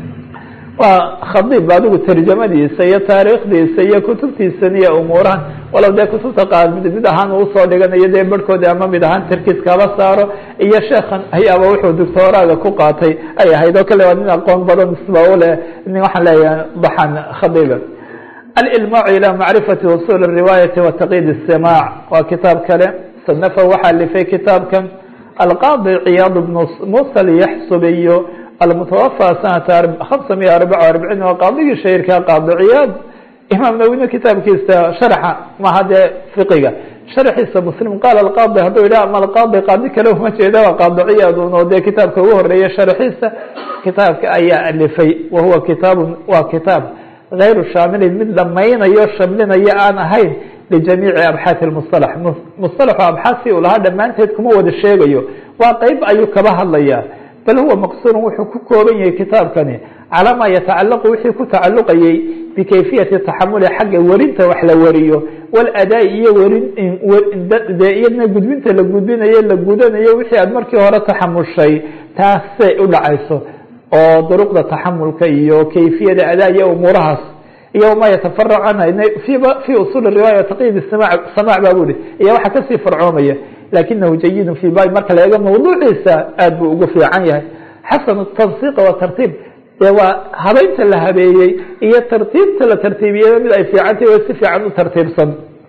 waa khadiib adigu tarjamadiisa iyo taariikhdiisa iyo kutubtiisan iyo umuurahan walow dee kutubta qaar mid mid ahaan usoo dhiganayo dee barhkoodi ama mid ahaan tarkiis kaba saaro iyo sheekhan ayaaba wuxuu doctoraaga ku qaatay ay ahayd oo kale waa nin aqoon badan isba uleh nin waxaan leeyahay daxan khadiiba alilmaacu ilى macrifati usul الriwaayati wa taqyiid الsimaac waa kitaab kale sanafa waxaa lifay kitaabkan alqaadi ciyaad bnu musa alyaxsubiyo almutawafى sanata hamsa miya arbaca arbiciin waa qaadigii shahirka qaadi ciyaad imaam nawine kitaabkiisa sharxa maha dee fiqiga sharxiisa muslim qaala alqaadi hadduu yidhah ama alqaadi qaadi kale uma jeeda waa qaadi ciyaad un oo dee kitaabka ugu horeeya sharxiisa kitaabka ayaa alifay wahuwa kitaab waa kitaab غayru shaamilin mid dhamaynayo shamlinayo aan ahayn lijamiici abxaasi musalax musalaxu abxaasi uu lahaa dhammaanteed kuma wada sheegayo waa qeyb ayuu kaba hadlaya bal huwa maqsuurun wuxuu ku kooban yahay kitaabkani calaa maa yatacalaqu wixii ku tacaluqayay bikayfiyati taxamuli xagga werinta wax la wariyo waladaa iyo werin de iyadna gudbinta la gudbinayo la gudanayo wixii aad markii hore taxamushay taasay u dhacayso oo duruqda taxamulka iyo kayfiyada adaa iyo umuurahaas iyo ma yatafarac canha fi usul riwaaya taqyiid samaac ba bu hi iyo waxa kasii farcoomaya lakinahu jayidun fi babi marka la eego mawduuciisa aad buu ugu fiican yahay xasan tansiiqa wa tartiib dee waa habeynta la habeeyey iyo tartiibta la tartiibiyey mid ay fiicantahy oo si fiican u tartiibsan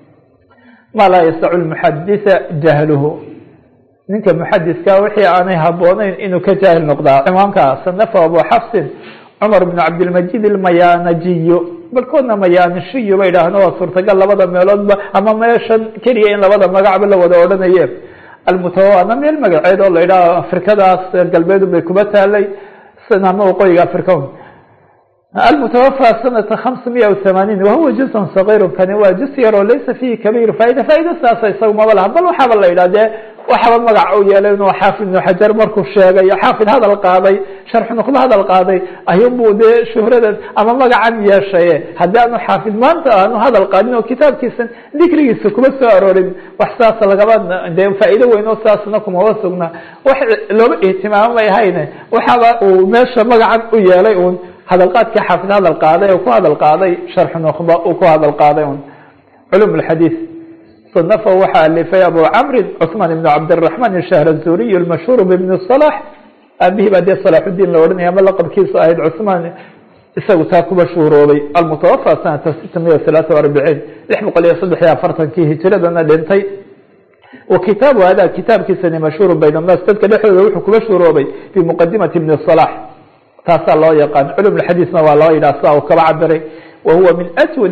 ma laa yastacu lmuxaditha jahluhu ninka muxadiska wixii aanay habooneyn inuu ka jaahil noqdaa cimaamka sanafa abu xafsin cumar bn cabdilmajid ilmayanajiyo barkoodna mayanishiyo ba yidhaahno waa suurtagal labada meeloodba ama meeshan keliya in labada magacba la wada odhanaye almutawaana meel magaceed oo la yidhaho afrikadaas galbeedu bay kuba taalay ama waqooyiga africa almutawafى sanata hamsa miya و hamaaniin wahuwa juzun صagiir kani waa juz yar oo laysa fihi kabiir faaida faaida saasa isaga maba laha bal waxaaba la yidhah dee waxaba magac u yeelay inuu xaafid ibnu xajar markuu sheegay xaafid hadal qaaday sharxu nuqba hadal qaaday ayuunbuu dee shuhradan ama magacan yeeshaye haddii aanu xaafid maanta aanu hadal qaadin oo kitaabkiisan dikrigiisa kuma soo aroorin wax saas lagaba dee faa'iido weyn oo saasna kumaba sugna wax looba ihtimaamay ahayne waxaaba uu meesha magacan u yeelay un hadalqaadkii xaafid hadal qaaday oo ku hadal qaaday sharxu nuqba uu ku hadal qaaday un culum lxadiis صنفه waxaa alifay abu cmri cثman بن cabdالرحman الshahrazuriy الmashهوr ببn صلاح aabihii baa dee صلاxudiin la ohanaya ama laqabkiisu ahayd cثman isagu taa ku mashhuuroobay almutawafى sanata sita miya ثaلaثa وarبعيin lix boqol iyo saddex iyo afartankii hijiradana dhintay wa kitaabu hada kitaabkiisani mashhuur bayn الnas dadka dhexdooda wuxuu ku mashhuuroobay bimuqadimati بn صلاح taasaa loo yaqaan culum xadiisna waa loo yidhah sia uu kaba cabiray wa huwa min أswad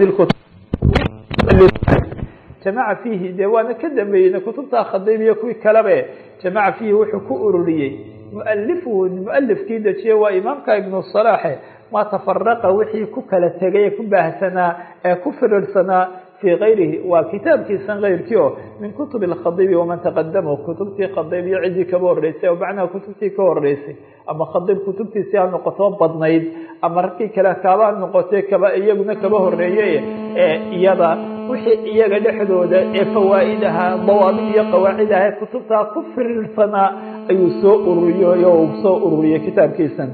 jamaca fiihi dee waana ka dambeeyeyna kutubta khadiib iyo kuwii kalebe jamaca fiihi wuxuu ku ururiyey mualifuhu mualifkii dejiye waa imaamka ibnu salaaxe ma tafaraqa wixii ku kala tegay ee ku baahsanaa ee ku firirsanaa fii kayrihi waa kitaabkiisan keyrkii oo min kutubi اkhadiibi waman taqadama kutubtii khadiib iyo ciddii kaba horeysay oo macnaha kutubtii ka horeysay ama khadiib kutubtiisii ha noqoto badnayd ama ragkii kale kaba ha noqotee kaba iyaguna kaba horeeyey ee iyada wixii iyaga dhexdooda ee fawaa'id ahaa dawaabid iyo qawaacid aha kutubtaa ku firirsanaa ayuu soo ururiyey oo uu soo ururiyey kitaabkiisan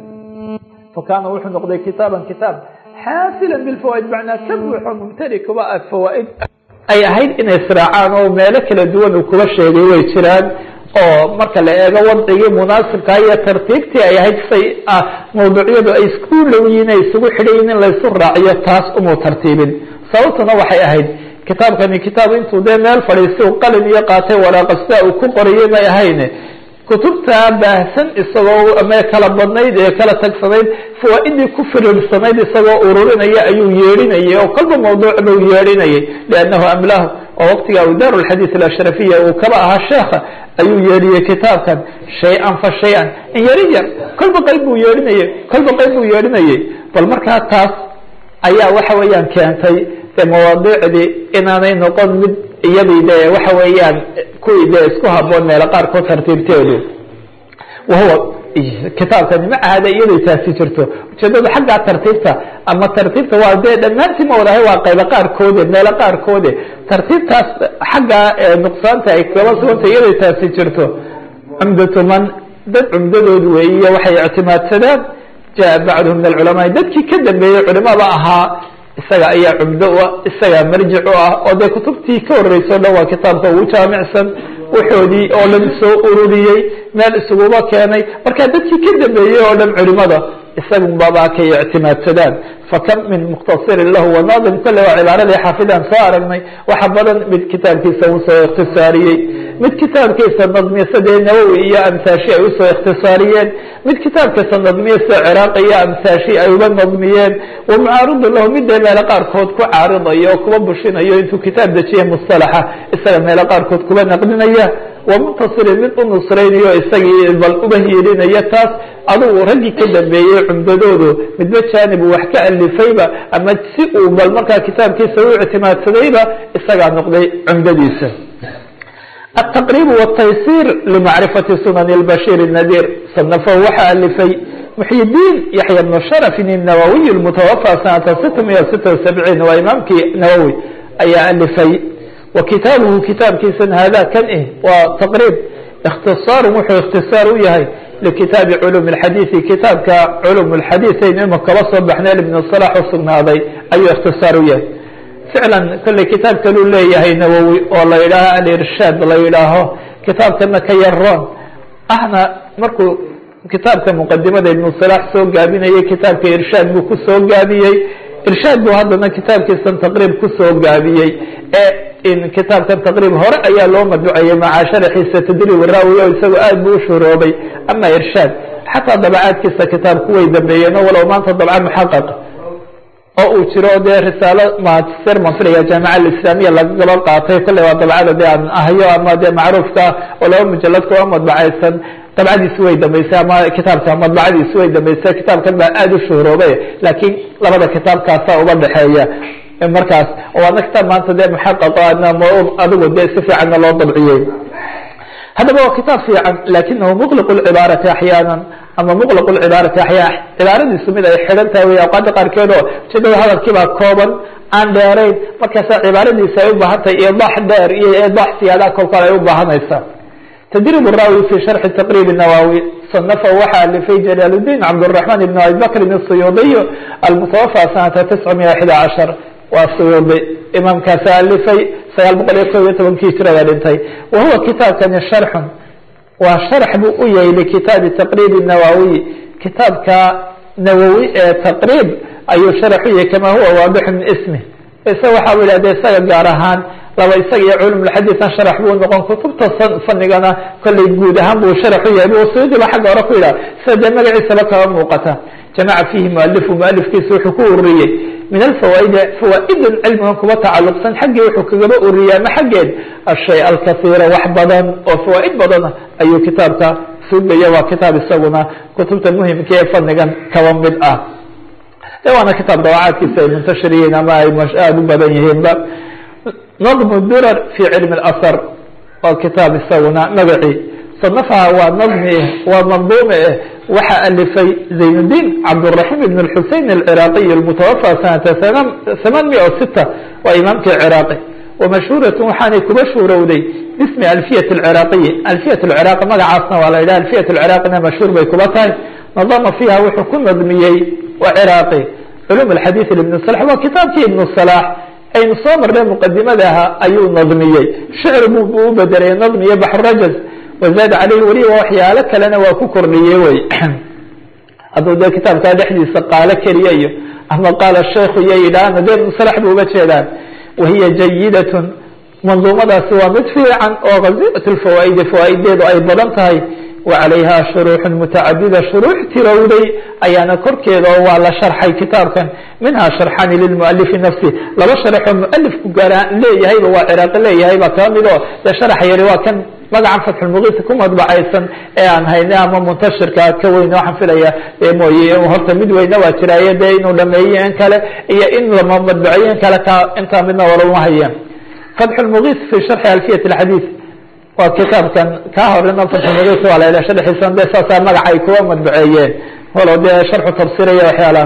fakaana wuxuu noqday kitaaban kitaab xaasilan bilfawaaid macnaa ka buuxo mumtali kuba ah fawaaid ay ahayd inay israacaan oo meelo kala duwan uu kuba sheegay way jiraan oo marka la eego wadcigii munaasibkaa iyo tartiibtii ay ahayd say ah mawduucyadu ay isku dhowyiin ay isugu xidhayin in laysu raaciyo taas umuu tartiibin sababtuna waxay ahayd kitaabkani kitaab intuu dee meel fadhiistay u qalin iyo qaatay waraaqasta uu ku qoriyey may ahayne kutubtaa baahsan isagoo ama kala badnayd ee kala tagsanayd fawaaidii ku firiirsanayd isagoo ururinaya ayuu yeedhinayay oo kolba mawduucba u yeedhinayay liannahu amlahu oo waqtiga awdaar lxadiis alashrafiya uu kaba ahaa sheekha ayuu yeedhiyey kitaabkan shay-an fa shay-an in yari yar kolba qayb buu yeedhinayey kolba qayb buu yeedhinayay bal markaa taas ayaa waxa weeyaan keentay de mawaadiicdii inaanay noqon mid iyadii de waxa weeyaan kuwii de isku haboon meelo qaarkood tartiibteedu wahuwa kitaabkani ma ahada iyaday taasi jirto ujeedada xaggaa tartiibta ama tartiibta waa dee dhammaantii ma wadahay waa qaybo qaarkoode meelo qaarkoode tartiibtaas xagga nuqsaanta ay kaba suganta iyaday taasi jirto cumdatu man dad cumdadood weeyiyo waxay ictimaadsadaan jaa bacduhu min alculamaai dadkii ka dambeeyey culimada ahaa isaga ayaa cumdo u ah isagaa marjic u ah oo dee kutubtii ka horreysay o dhan waa kitaabka ugu jaamicsan waxoodii oo dhan soo ururiyey meel isuguba keenay marka dadkii ka dambeeyey oo dhan culimada isagunbabaa kay ictimaadsadaan fakam min muktasirin lahu wanaadim kole waa cibaaradii xaafidaan soo aragnay waxa badan mid kitaabkiisa usoo ikhtisaariyey mid kitaabkiisa nadmiyasa dee nawowi iyo amsaashi ay usoo ikhtisaariyeen mid kitaabkiisa nadmiyasa ciraaqi iyo amsaashi ay uga nadmiyeen wa mucaaridun lahu mid dee meelo qaarkood ku caaridayo oo kuba bushinayo intuu kitaab dejiye mustalaxa isaga meelo qaarkood kuba naqdinaya wa muntasirin mid u nusraynayo isagii bal uba hiilinaya taas adugu raggii ka dambeeyey cumdadoodu midba jaanib uu wax ka alifayba ama si uu bal markaa kitaabkiisa u ictimaadsadayba isagaa noqday cumdadiisa التqrيb والتayسيr لmacrifaةi sunan الbashيr النadيr صنفhu waxaa alifay محي الdin yaحyى بن شhrف النawwiي المتوفى sanata sita miya sita وسبعيin waa imaamkii nawwi ayaa alifay wa kitaabuhu kitaabkiisan hada kan eh waa tqrيb اkhtisaaru wuxuu اkhtisaar u yahay likitaabi culum الxadiiثi kitaabka culum الxadiiث aynu ima kaba soo baxnay ibn صلاح usugnaaday ayuu اkhtisaar u yahay ficlan kolley kitaab kaluu leeyahay nawowi oo la yidhaaho alirshaad la yidhaaho kitaabkana ka yaroon ahna markuu kitaabka muqadimada ibnu salaax soo gaabinayay kitaabka irshaad buu kusoo gaabiyey irshaad buu haddana kitaabkiisan taqriib kusoo gaabiyey ee in kitaabkan taqriib hore ayaa loo madbucayay macaa sharaxiisa tadriib raawi o isagoo aad buu ushuroobay ama irshaad xataa dabacaadkiisa kitaabku way dambeeyeen o walow maanta dabca muxaqaq oo uu jiro dee risaalo master mafriga jaamica alislaamiya lagaba qaatay kolley waa dabcada de aan ahyo ama dee macruufka oo laba mujalad kuwa madbacaysan dabcadiisi way dambeysay ama kitaabka madbacadiisi way dambeysay kitaabkan baa aada u shuhroobe laakiin labada kitaabkaasa uba dhexeeya markaas waana kitaab maanta dee muxaqaqo adigu dee si fiicanna loo dabciyey haddaba waa kitaab fiican lakinahu muqliq lcibaarati axyaana ama muqliq lcibaarati axyaa cibaaradiisu mid ay xidhan tahay wey awqaada qaarkeed oo ujeedada hadalkiibaa kooban aan dheerayn markaasa cibaaradiisa ay u baahan tahay idax dheer iyo idax siyaadaha kolkale ay u baahanaysaa تdrيب الراwي في شرح تقريب النwاwي صنفه waxaa alifay جلال الدين cبدالرحمن بن أبي بكر الصyuuطي المتوفى سنة تسعمية حدى عشر waa syuuطي imaamkaasa alifay sagaal boqol iyo kob iyo tobankii jirada dhintay wahuwa kitaabkani شharx waa sharx buu u yahay لkitaabi تqريب النawاwiي kitaabka nawwi ee تqريب ayuu sharx u yahay kama huwa waadix min ismه isa waxa u yidhahde isaga gaar ahaan laba isaga iyo culumulxadiisan sharax buu noqon kutubta fanigana kollay guud ahaan buu sharax u yahay suyuudi ba xagga hore ku yidhaha sida dee magaciisaba kaba muuqata jamaca fiihi mualifu mualifkiisa wuxuu ku ururiyey min alfawaaidi fawaa'idan cilmigan kuba tacaluqsan xaggii wuxuu kagaba ururiyey ama xaggeed ashay alkasiira wax badan oo fawaa'id badan ayuu kitaabka sugaya waa kitaab isaguna kutubta muhimka ee fanigan kaba mid ah de waana kitaab dawacaadkiisa ay muntashir yihiin ama ay aada u badan yihiinba نظم الdرر في علم الأثر waa kitaab isaguna magacii صنفha waa نظmi waa منظوم eh waxa alifay زaين الدين cبدالرحيم بن الحuسين العراقي المتوفى سنة ثمان مئة وستة waa imaamkii cراaqي ومشهورة waxaanay kuba shuurowday باسم ألفية العراقي ألفية العراق magacaasna waa la yidhah ألفية العراقina مashهوur bay kuba tahay نظم فيha wuxuu ku nadmiyey cراaqي علوم الحadيث لبن صلاح waa kitaabkii iبن صلاح aynu soo marnay muqadimadaha ayuu nadmiyey shicr buu u bedelay nadmiye baxrajaz wazaad caleyhi weliba waxyaalo kalena waa ku kordhiyey wey hadduu dee kitaabkaa dhexdiisa qaalo keliya iyo ama qaala shaykhu iyo yidhaahna dee musalax bu uga jeedaan wahiya jayidatun manduumadaasi waa mid fiican oo kazirat lfawaa'idi fawaa'ideedu ay badan tahay وعalayha شhuruuح mتacadida shuruux tirowday ayaana korkeeda oo waa la sharxay kitaabkan minha sharxani lilmualifi nafsi laba sharxoo mualifku gaara leeyahayba waa ciraaqi leeyahay baa kaba mid oo dee sharax yari waa kan magacan fatxulmugiis ku madbacaysan ee aan hayne ama muntashirka ka weyn waxaan filaya mooye horta mid weyne waa jiraaye dee inuu dhameeye in kale iyo in lama madbaceeye in kale ka intaa midna walama hayeen fatxulmugiis fi sharxi alfiyat اxadiiث waa kitaabkan kaa horena fatxulmugiis waa la sharxiisan de saasaa magaca ay kuwa madbaceeyeen walow dee sharxu tafsiraya waxyaalaha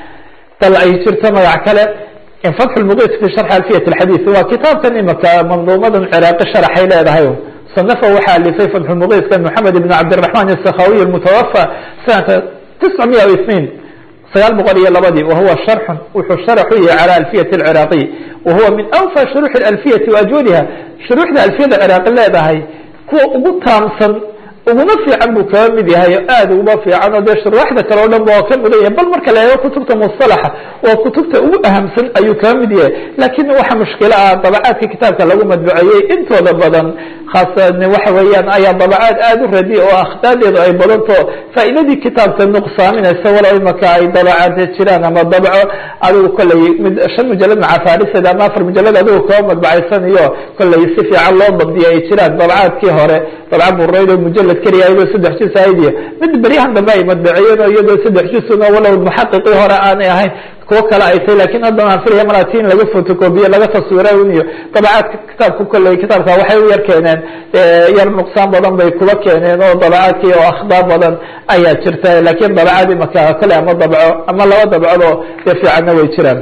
bal ay jirto magac kale fatxulmugiis fi sharxi alfiyat اxadiiث waa kitaabkan imaka manduumadan ciraaqi sharaxay leedahay صنفه waxaa alifay fatxulmugiiska moxamed ibn cabdiلرaحman الsakhawiy الmutawafى sanata tisca miya اثنين sagaal boqol iyo labadii wahuwa sharxun wuxuu sharax u yahay calى alfiyati اlciraaqi wahuwa min awfى shuruuxi alfiyati waajwadiha shuruuxda alfiyada ciraaqi leedahay kuwa ugu taamsan uguna fiican buu kaga mid yahay oo aad uguba fiican oo dee shuruuxda kale o dhan ba waa ka mudan yahay bal marka la eego kutubta musalaxa waa kutubta ugu ahamsan ayuu kaga mid yahay laakiin waxa mushkilo ah dabacaadka kitaabka lagu madbuceeyey intooda badan khaasan waxa weeyaan ayaa dabacaad aada u radiya oo akhdaadeedu ay badanto faa'iidadii kitaabka nuqsaaminaysa walow imaka ay dabacaad jiraan ama dabco adigu kolley mid shan mujalad macafaariseed ama afar mujalad adigu kaba madbacaysan iyo kolley si fiican loo dabdiya ay jiraan dabacaadkii hore dabca bureydo mujalad keliya iyadoo saddex juz ahayd iyo mid beryahan dambe ay madbaceeyeen oo iyadoo saddex juzuna walow muxaqiqii hore aanay ahayn kuwo kale ay tahy lakin haddana aan filaya marati in laga fotocobiye laga taswiray un iyo dabacaadka kitaabka kolley kitaabka waxay u yar keeneen yar nuqsaan badan bay kuba keeneen oo dabacaadkii oo akhdaa badan ayaa jirta lakin dabacaad imaka kale ama dabco ama laba dabcodoo dee fiicanna way jiraan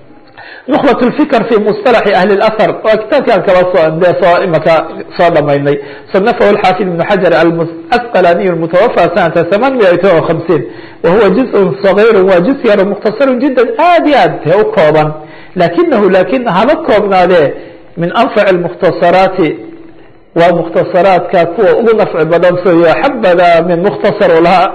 نخبة الفكر في مصطلح أهل الأثر waa kitaabkan kaba de soo imaka soo dhamaynay صنفه الحافظ بن حجر الأسقلاني المتوفى سنة ثمانمئة وخمسين وهو جزء صغير waa جزء yar مختصر جدا aad iyo aad te u kooban لakinه lakin haba koobnaade min أنفع المkhتصرaaت waa مkhتصرaaتka kuwa ugu نفci badan soyo xabada min مkhتصر laha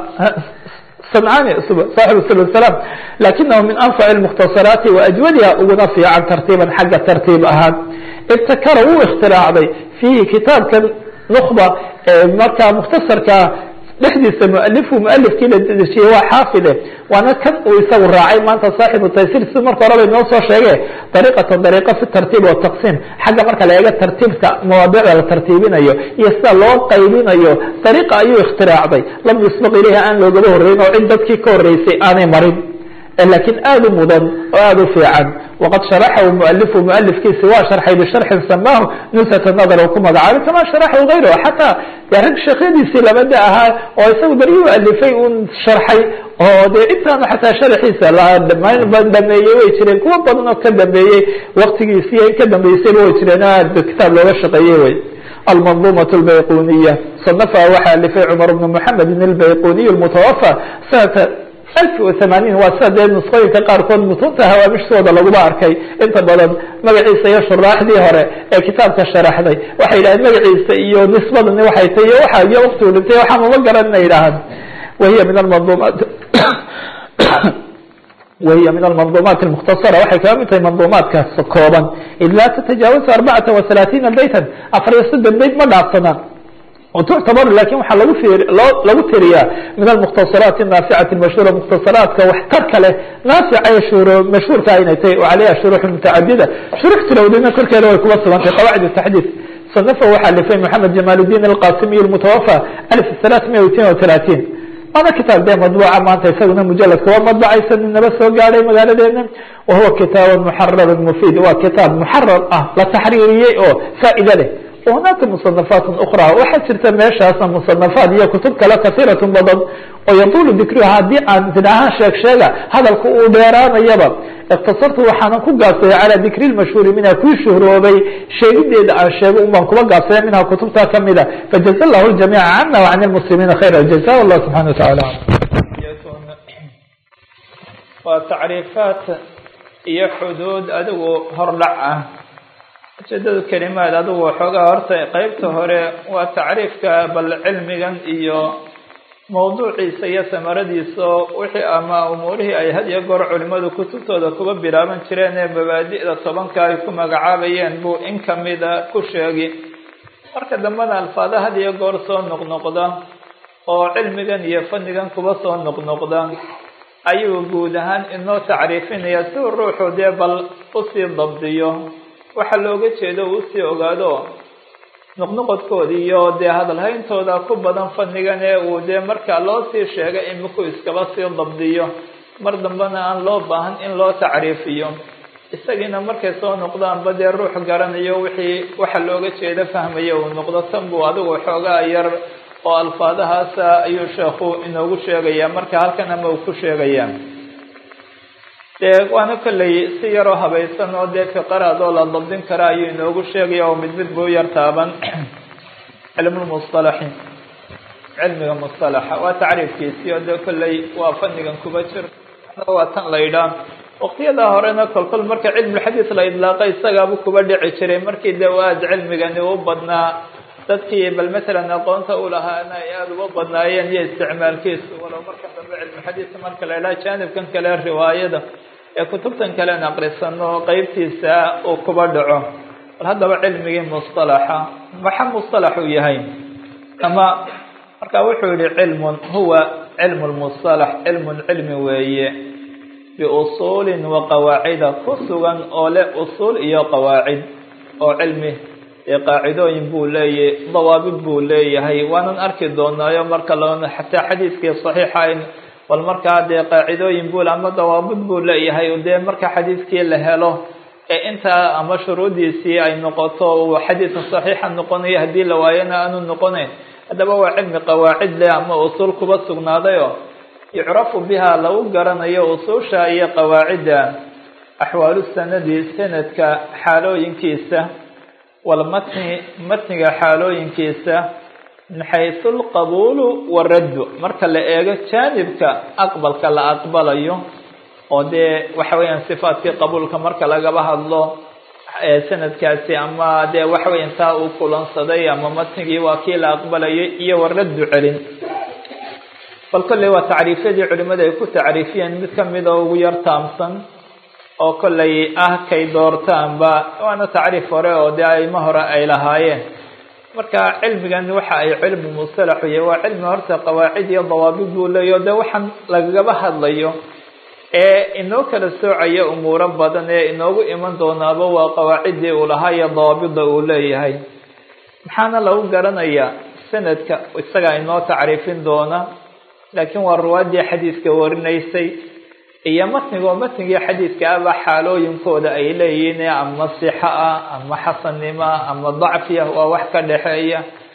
سمعاني صاحب سبل السلام لكنه من أنفع المختصرات وأجودها uguna فيican ترتيبا حagga ترتيب ahaan ابتkر wuu اkتiراacday فيhi kitaabka نخبة markaa مkhتصرka dhexdiisa مؤلفhu مؤلفkii la dejiyey waa xاafظe waana kan uu isagu raacay maanta صاaxiب تayسير si marka hore bay noo soo sheege طريقة طريقة في الترتيب والتقسيم xagga marka la eega tartiibka مواadicda la tartiibinayo iyo sida loo qaybinayo طريقة ayuu اkتiراacday lam يسبق ilayha aan loogaba horeyn oo cid dadkii ka horeysay aanay marin lakiin aada u mudan oo aada u fiican waqad sharaxahu mualifu mualifkiisi waa sharxay bisharxin samaahu nusata nadar ku magacaabay kama sharaxahu gayruhu xataa de rag sheekhyadiisii labada ahaa oo isagu beri u alifay un sharxay oo dee intaanu xataa sharaxiisa dhameeyey way jireen kuwa badan oo ka dambeeyey waktigiisi iyo in ka dambeysayba way jireen aad kitaab looga shaqeeyey wey almandumaة اlbayquniya صanafa waxaa alifay cmar bn mحamed اlbayquniy اlmutawafى sanata alf و ثamaaniin waa sida dee nusqooyinka qaarkood mutunta hawaamishooda laguma arkay inta badan magaciisa iyo shuraaxdii hore ee kitaabka sharaxday waxay yidhahdeen magaciisa iyo nisbadani waxay tay iyo waxa iyo waktigu dhintay waxaan uma garan ina yidhaahaan wahiya min almandumaat wahiya min almandumaat اlmukhtasara waxay kaga mid tahay mandumaadkaas kooban id laa tatajaawazu arbacata وaثalaثiina baytan afar iyo soddon bayt ma dhaafsanaan tuctabar lakin waxaa lagu lagu tiriyaa min almukhtasaraat الnaaficati mashhuura mukhtasaraadka waxtarka leh naafica ee shuro mashhuurka inay tahay o calayha shuruux mutacadida shurux tilowdina korkeeda way kuba sugantay qawaacid taxdiid sanafa waxaa lifay moxamed jamaal الdin alqasimiy اlmutawafa alf ثalaث miya itin wa talaatiin waana kitaab dee madbuuca maanta isaguna mujaladka waa madbacaysa ninaba soo gaadhay magaaladeena wahuwa kitaab muxarar mufiid waa kitaab muxarar ah la taxriiriyey oo faa'ido leh hunaaka musanafaat ukra waxaa jirta meeshaasna musanafaat iyo kutub kale kasiirat badan oo yatulu dikruha haddii aan tidaahaan sheeg sheega hadalka uu dheeraanayaba iktasartu waxaanan ku gaabsaday calaa dikri lmashhuuri minha kuwii shuhroobay sheegideeda aan sheego un baan kuba gaabsaya minha kutubta kamida fajaza llahu ljamiica cana wacan lmuslimiina khayra jaza wallah subxana wa taala waa tacriifaat iyo xuduud adigu hordhac ah ujeedada kelimaad adigu waxoogaa horta qeybta hore waa tacriifka bal cilmigan iyo mawduuciisa iyo samaradiisa wixii ama umuurihii ay had iyo goor culimadu kutubtooda kuba bilaaban jireen ee mabaadi'da tobanka ay ku magacaabayeen buu in kamida ku sheegi marka dambena alfaada had iyo goor soo noqnoqda oo cilmigan iyo fannigan kuba soo noqnoqda ayuu guud ahaan inoo tacriifinaya si uu ruuxu dee bal usii dabdiyo waxaa looga jeedo uu usii ogaado noqnoqodkooda iyo dee hadalhayntooda ku badan fannigan ee uu dee markaa loo sii sheegay iminku iskaba sii dabdiyo mar dambena aan loo baahan in loo tacriifiyo isagiina markay soo noqdaanba dee ruux garanayo wixii waxa looga jeeda fahmaya uu noqdo tan buu adigu xoogaa yar oo alfaadahaasa ayuu sheekhu inoogu sheegaya marka halkan ama uu ku sheegaya dee waana kolley si yaroo habaysan oo dee fiqaraad oo la dabdin kara ayuu inoogu sheegaya oo mid mid buu yar taaban cilmulmusalaxi cilmiga musalaxa waa tacriifkiisii oo dee kolley waa fannigan kuba jir waa tan la yidhaah waqtiyadaa horena kolkol marka cilmulxadiis la idlaaqa isagaabu kuba dhici jiray markii dee aad cilmigani u badnaa dadkii bal matalan aqoonta u lahaana ay aada uga badnaayeen iyo isticmaalkiisu walow marka dambe cilmuxadiis marka la idhaha jaanibkan kale riwaayada ee kutubtan kalen aqrisano qeybtiisa uu kuba dhaco bal haddaba cilmigii musalaxa maxa musalax uu yahay ama marka wuxuu yihi cilmun huwa cilmu lmusalax cilmun cilmi weeye biusuulin wa qawaacida ku sugan oo leh usuul iyo qawaacid oo cilmi dee qaacidooyin buu leeyahy dawaabid buu leeyahay waanan arki doonaayo marka la xataa xadiiskii saxiixa bal markaa dee qaacidooyin buu ama dawaabid buu leeyahay dee marka xadiiskii la helo ee intaa ama shuruudiisii ay noqoto uu xadiiska saxiixa noqonayo haddii la waayana aanu noqonayn haddaba waa cilmi qawaacid leh ama usuul kuba sugnaadayo yucrafu biha lagu garanayo usuusha iyo qawaacidda axwaalu sanadi sanadka xaalooyinkiisa walmatni matniga xaalooyinkiisa min xaysu alqabuulu waraddu marka la eego jaanibka aqbalka la aqbalayo oo dee waxa weeyaan sifaatkii qabuulka marka lagaba hadlo sanadkaasi ama dee waxa weyan taa uu kulansaday ama matnigii waa kii la aqbalayay iyo waraddu celin bal kolley waa tacriifyadii culimada ay ku tacriifiyeen mid kamida ugu yar taamsan oo kollay ah kay doortaanba waana tacriif hore oo dee aimo hore ay lahaayeen marka cilmigan waxa ay cilmu mustalaxu yahay waa cilmi horta qawaacid iyo dawaabid buu leeyahy o dee waxaan lagagaba hadlayo ee inoo kala soocaya umuuro badan ee inoogu iman doonaaba waa qawaaciddii uu lahaa iyo dawaabida uu leeyahay maxaana lagu garanayaa sanadka isagaa inoo tacriifin doona laakiin waa ruwaaddii xadiiska warinaysay iyo matnigo matnigii xadiidka aba xaalooyinkooda ay leeyihiin ama sixa ah ama xasannimo ama dacfiya waa wax ka dhexeeya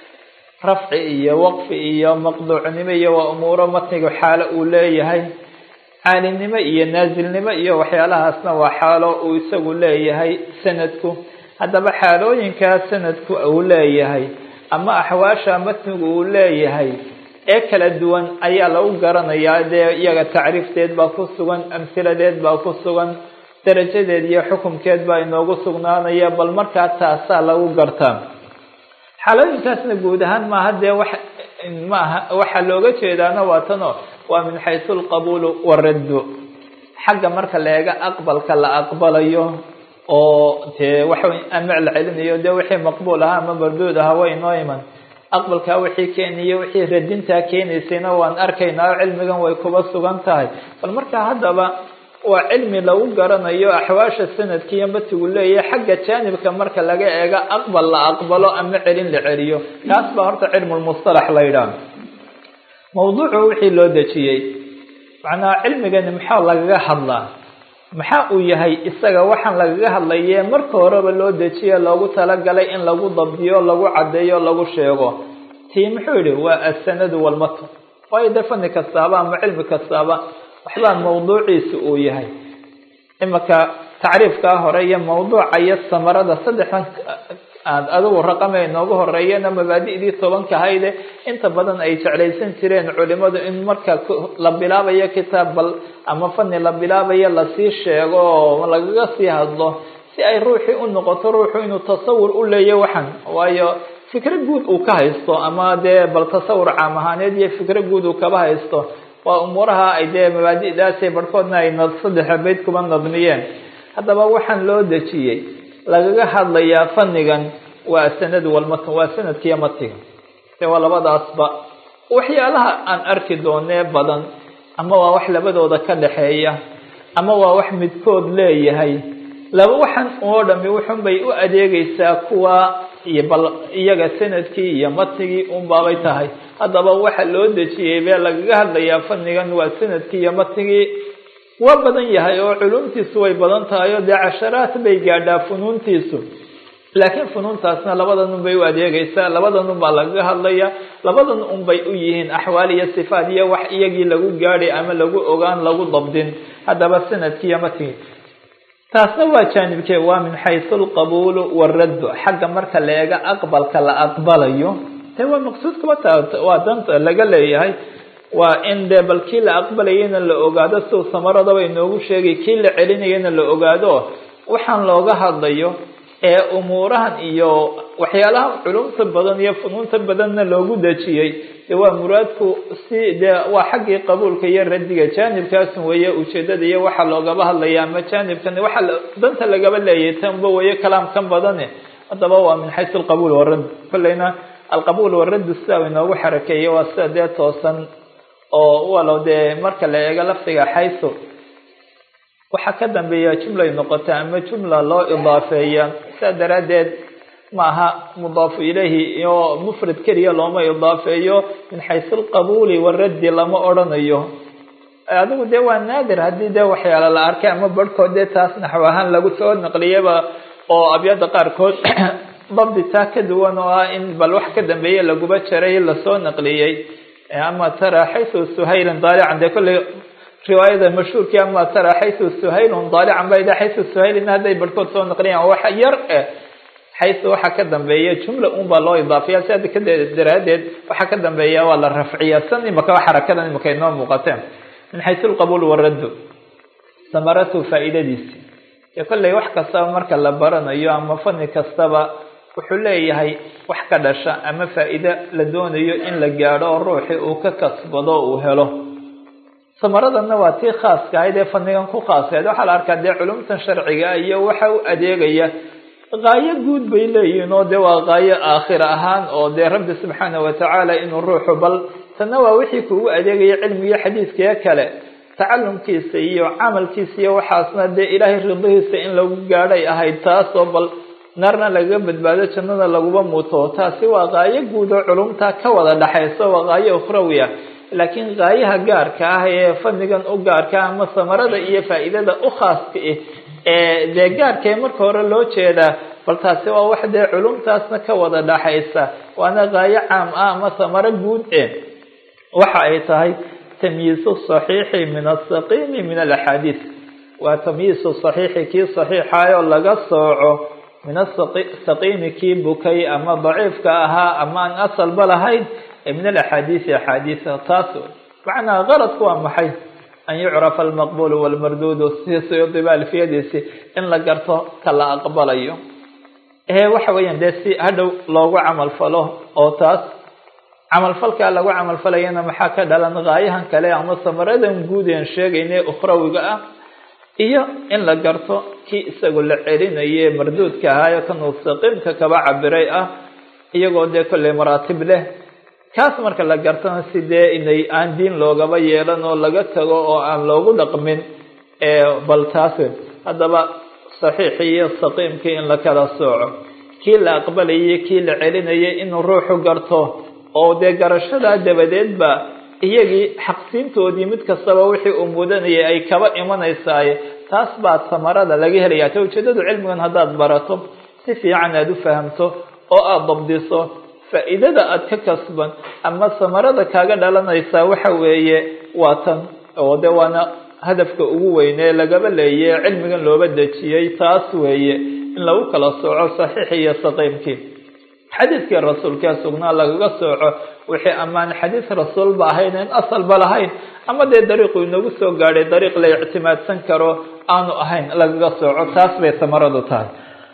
rafci iyo waqfi iyo maqduucnimo iyo waa umuuro matniga xaalo uu leeyahay caalinimo iyo naasilnimo iyo waxyaalahaasna waa xaalo uu isagu leeyahay sanadku haddaba xaalooyinkaa sanadku uu leeyahay ama axwaasha matnigu uu leeyahay ee kala duwan ayaa lagu garanayaa dee iyaga tacriifteed baa ku sugan amhiladeed baa ku sugan darajadeed iyo xukumkeed baa inoogu sugnaanaya bal markaa taasaa lagu gartaa xaalooyinkaasna guud ahaan maaha dee wax maaha waxaa looga jeedaana waa tano waa min xaysu alqabuulu waraddu xagga marka la eega aqbalka la aqbalayo oo dee waxa ama la celinayo dee wixii maqbuul ahaa ama marduud ahaa way inoo iman aqbalkaa wixii keeniyo wixii radintaa keenaysayna waan arkaynaa oo cilmigan way kuba sugan tahay bal markaa haddaba waa cilmi lagu garanayo axwaasha sanadkiiyo matigu leeyahay xagga jaanibka marka laga eego aqbal la aqbalo ama celin la celiyo kaas baa horta cilmulmustalax la yidhaah mawduucu wixii loo dejiyey macnaha cilmigani maxaa lagaga hadlaa maxaa uu yahay isaga waxaan lagaga hadlaye marka horeba loo dejiye loogu talagalay in lagu dabdiyo lagu caddeeyo lagu sheego tii muxuu yihi waa asanadu walmatn waayo dee fani kastaaba ama cilmi kastaaba waxbaa mawduuciisa uu yahay imanka tacriifkaa hore iyo mawduuca iyo samarada saddexdan aad adigu raqama inoogu horeeyana mabaadi'dii tobanka hayde inta badan ay jeclaysan jireen culimadu in marka la bilaabayo kitaab bal ama fani la bilaabayo lasii sheego oo lagaga sii hadlo si ay ruuxii u noqoto ruuxu inuu tasawur u leeya waxan waayo fikro guud uu ka haysto ama dee bal tasawur caam ahaaneed iyo fikro guud uu kaba haysto waa umuuraha ay dee mabaadi'daasay barhkoodna ay saddexa bayd kuba nadmiyeen haddaba waxaan loo dejiyey lagaga hadlayaa fanigan waa sanadu walmatn waa sanadkiiyo matiga de waa labadaasba waxyaalaha aan arki doonee badan ama waa wax labadooda ka dhaxeeya ama waa wax midkood leeyahay laba waxan oo dhami wuxun bay u adeegaysaa kuwa iyo bal iyaga sanadkii iyo matnigii unbaabay tahay haddaba waxa loo dejiyey bee lagaga hadlayaa fanigan waa sanadkii iyo matnigii waa badan yahay oo culumtiisu way badan tahay oo dee casharaad bay gaadhaa funuuntiisu laakiin funuuntaasna labadan un bay u adeegaysaa labadan un baa lagaga hadlaya labadan un bay u yihiin axwaal iyo sifaat iyo wax iyagii lagu gaadhay ama lagu ogaan lagu dabdin haddaba sanadkii iyo matnigii taasna waa jaanibkee waa min xaysu alqabuulu waraddu xagga marka la eega aqbalka la aqbalayo de waa maqsuudkaba ta waa danta laga leeyahay waa in dee bal kii la aqbalayana la ogaado siu samaradaba inoogu sheegay kii la celinayana la ogaado waxaan looga hadlayo ee umuurahan iyo waxyaalaha culumta badan iyo funuunta badanna loogu dejiyey de waa muraadku si dee waa xaggii qabuulka iyo radiga jaanibkaasun weeye ujeedada iyo waxa loogaba hadlaya ama jaanibkan waxa danta lagaba leeyahay tanba weeye kalaamkan badane haddaba waa min xaysu alqabuul waradd kolleyna alqabuul waradd sida inoogu xarakeeyey waa sida dee toosan oo walow dee marka la eego lafdiga xaysu waxaa ka dambeeya jumlay noqota ama jumla loo idaafeeya sidaa daraaddeed maaha mudaafu ilayhi iyo mufrad keliya looma idaafeeyo min xaysu alqabuuli waraddi lama odrhanayo adigu dee waa naadir haddii dee waxyaala la arkay ama barhkood dee taas naxw ahaan lagu soo naqliyaba oo abyada qaarkood dabdi taa ka duwan oo ah in bal wax ka dambeeye laguba jaray lasoo naqliyey ama tara xaysu suhaylan daalican dee kolley riwaayada mashhuurkii ama tara xaysu suhaylun daalican ba xaysu suhaylina hadday barhkood soo naqliyaan wax yar eh xaysu waxa ka dambeeya jumla un baa loo idaafiya siada ka daraadeed waxa ka dambeeya waa la rafciya san imaka xarakadan imaka inoo muuqateen min xaysu alqabuul waraddu samaratu faa'iidadiisi dee kolley wax kastaba marka la baranayo ama fani kastaba wuxuu leeyahay wax ka dhasha ama faa'iide la doonayo in la gaadho oo ruuxii uu ka kasbado uu helo samaradanna waa tii khaaska ahayd ee fanigan ku khaaskayd waxaa la arkaa dee culumtan sharciga iyo waxa u adeegaya qaayo guud bay leeyihiin oo dee waa qaayo aakhira ahaan oo dee rabbi subxaana watacaala inuu ruuxu bal tanna waa wixii kugu adeegaya cilmiga xadiiskee kale tacalumkiisa iyo camalkiisa iyo waxaasna dee ilaahay ridihiisa in lagu gaadhay ahayd taasoo bal naarna lagaga badbaado jannada laguba muto taasi waa qaayo guud oo culumta ka wada dhaxayso waa qaayo ukhrawiya laakiin gaayaha gaarka ah ee fadnigan u gaarka ama samarada iyo faa'iidada u khaaska ah ee dee gaarka ee marka hore loo jeedaa bal taasi waa wax dee culumtaasna ka wada dhaxaysa waana gaayo caam ah ama samaro guud e waxa ay tahay tamyiisu saxiixi min asaqiimi min alaxaadiis waa tamyiisu saxiixi kii saxiixaayoo laga sooco min asaqiimi kii bukay ama daciifka ahaa ama aan asalba lahayn ee min alaxaadiisi axaadiisa taas macnaa qaladku waa maxay an yucrafa almaqbul walmarduudu si suyuudiba alfiyadiisi in la garto ka la aqbalayo ee waxa weeyaan dee si hadhow loogu camal falo oo taas camalfalkaa lagu camalfalayana maxaa ka dhalan gaayahan kale ama samaradan guud een sheegayne ukhrawiga ah iyo in la garto kii isagu la celinaye marduudka ahaayo kanuu saqiimka kaba cabiray ah iyagoo dee kolley maraatib leh kaas marka la gartana si dee inay aan diin loogaba yeelan oo laga tago oo aan loogu dhaqmin bal taas haddaba saxiixii iyo saqiimkii in la kala sooco kii la aqbalayay kii la celinayay inuu ruuxu garto oo dee garashadaa dabadeedba iyagii xaqsiintoodii mid kastaba wixii uu mudanayay ay kaba imanaysaaye taas baa samarada laga helaya ta ujeedadu cilmigan haddaad barato si fiican aada u fahamto oo aada dabdiso faa'iidada aada ka kasban ama samarada kaaga dhalanaysaa waxa weeye waa tan oo de waana hadafka ugu weynee lagaba leeye cilmigan looba dejiyey taas weeye in lagu kala sooco saxiix iyo saqiimkii xadiidkii rasuulkee sugnaa lagaga sooco wixii amaan xadiis rasuulba ahayn in asalba lahayn ama dee dariiqu inagu soo gaadhay dariiq la ictimaadsan karo aanu ahayn lagaga sooco taas bay samaradu tahay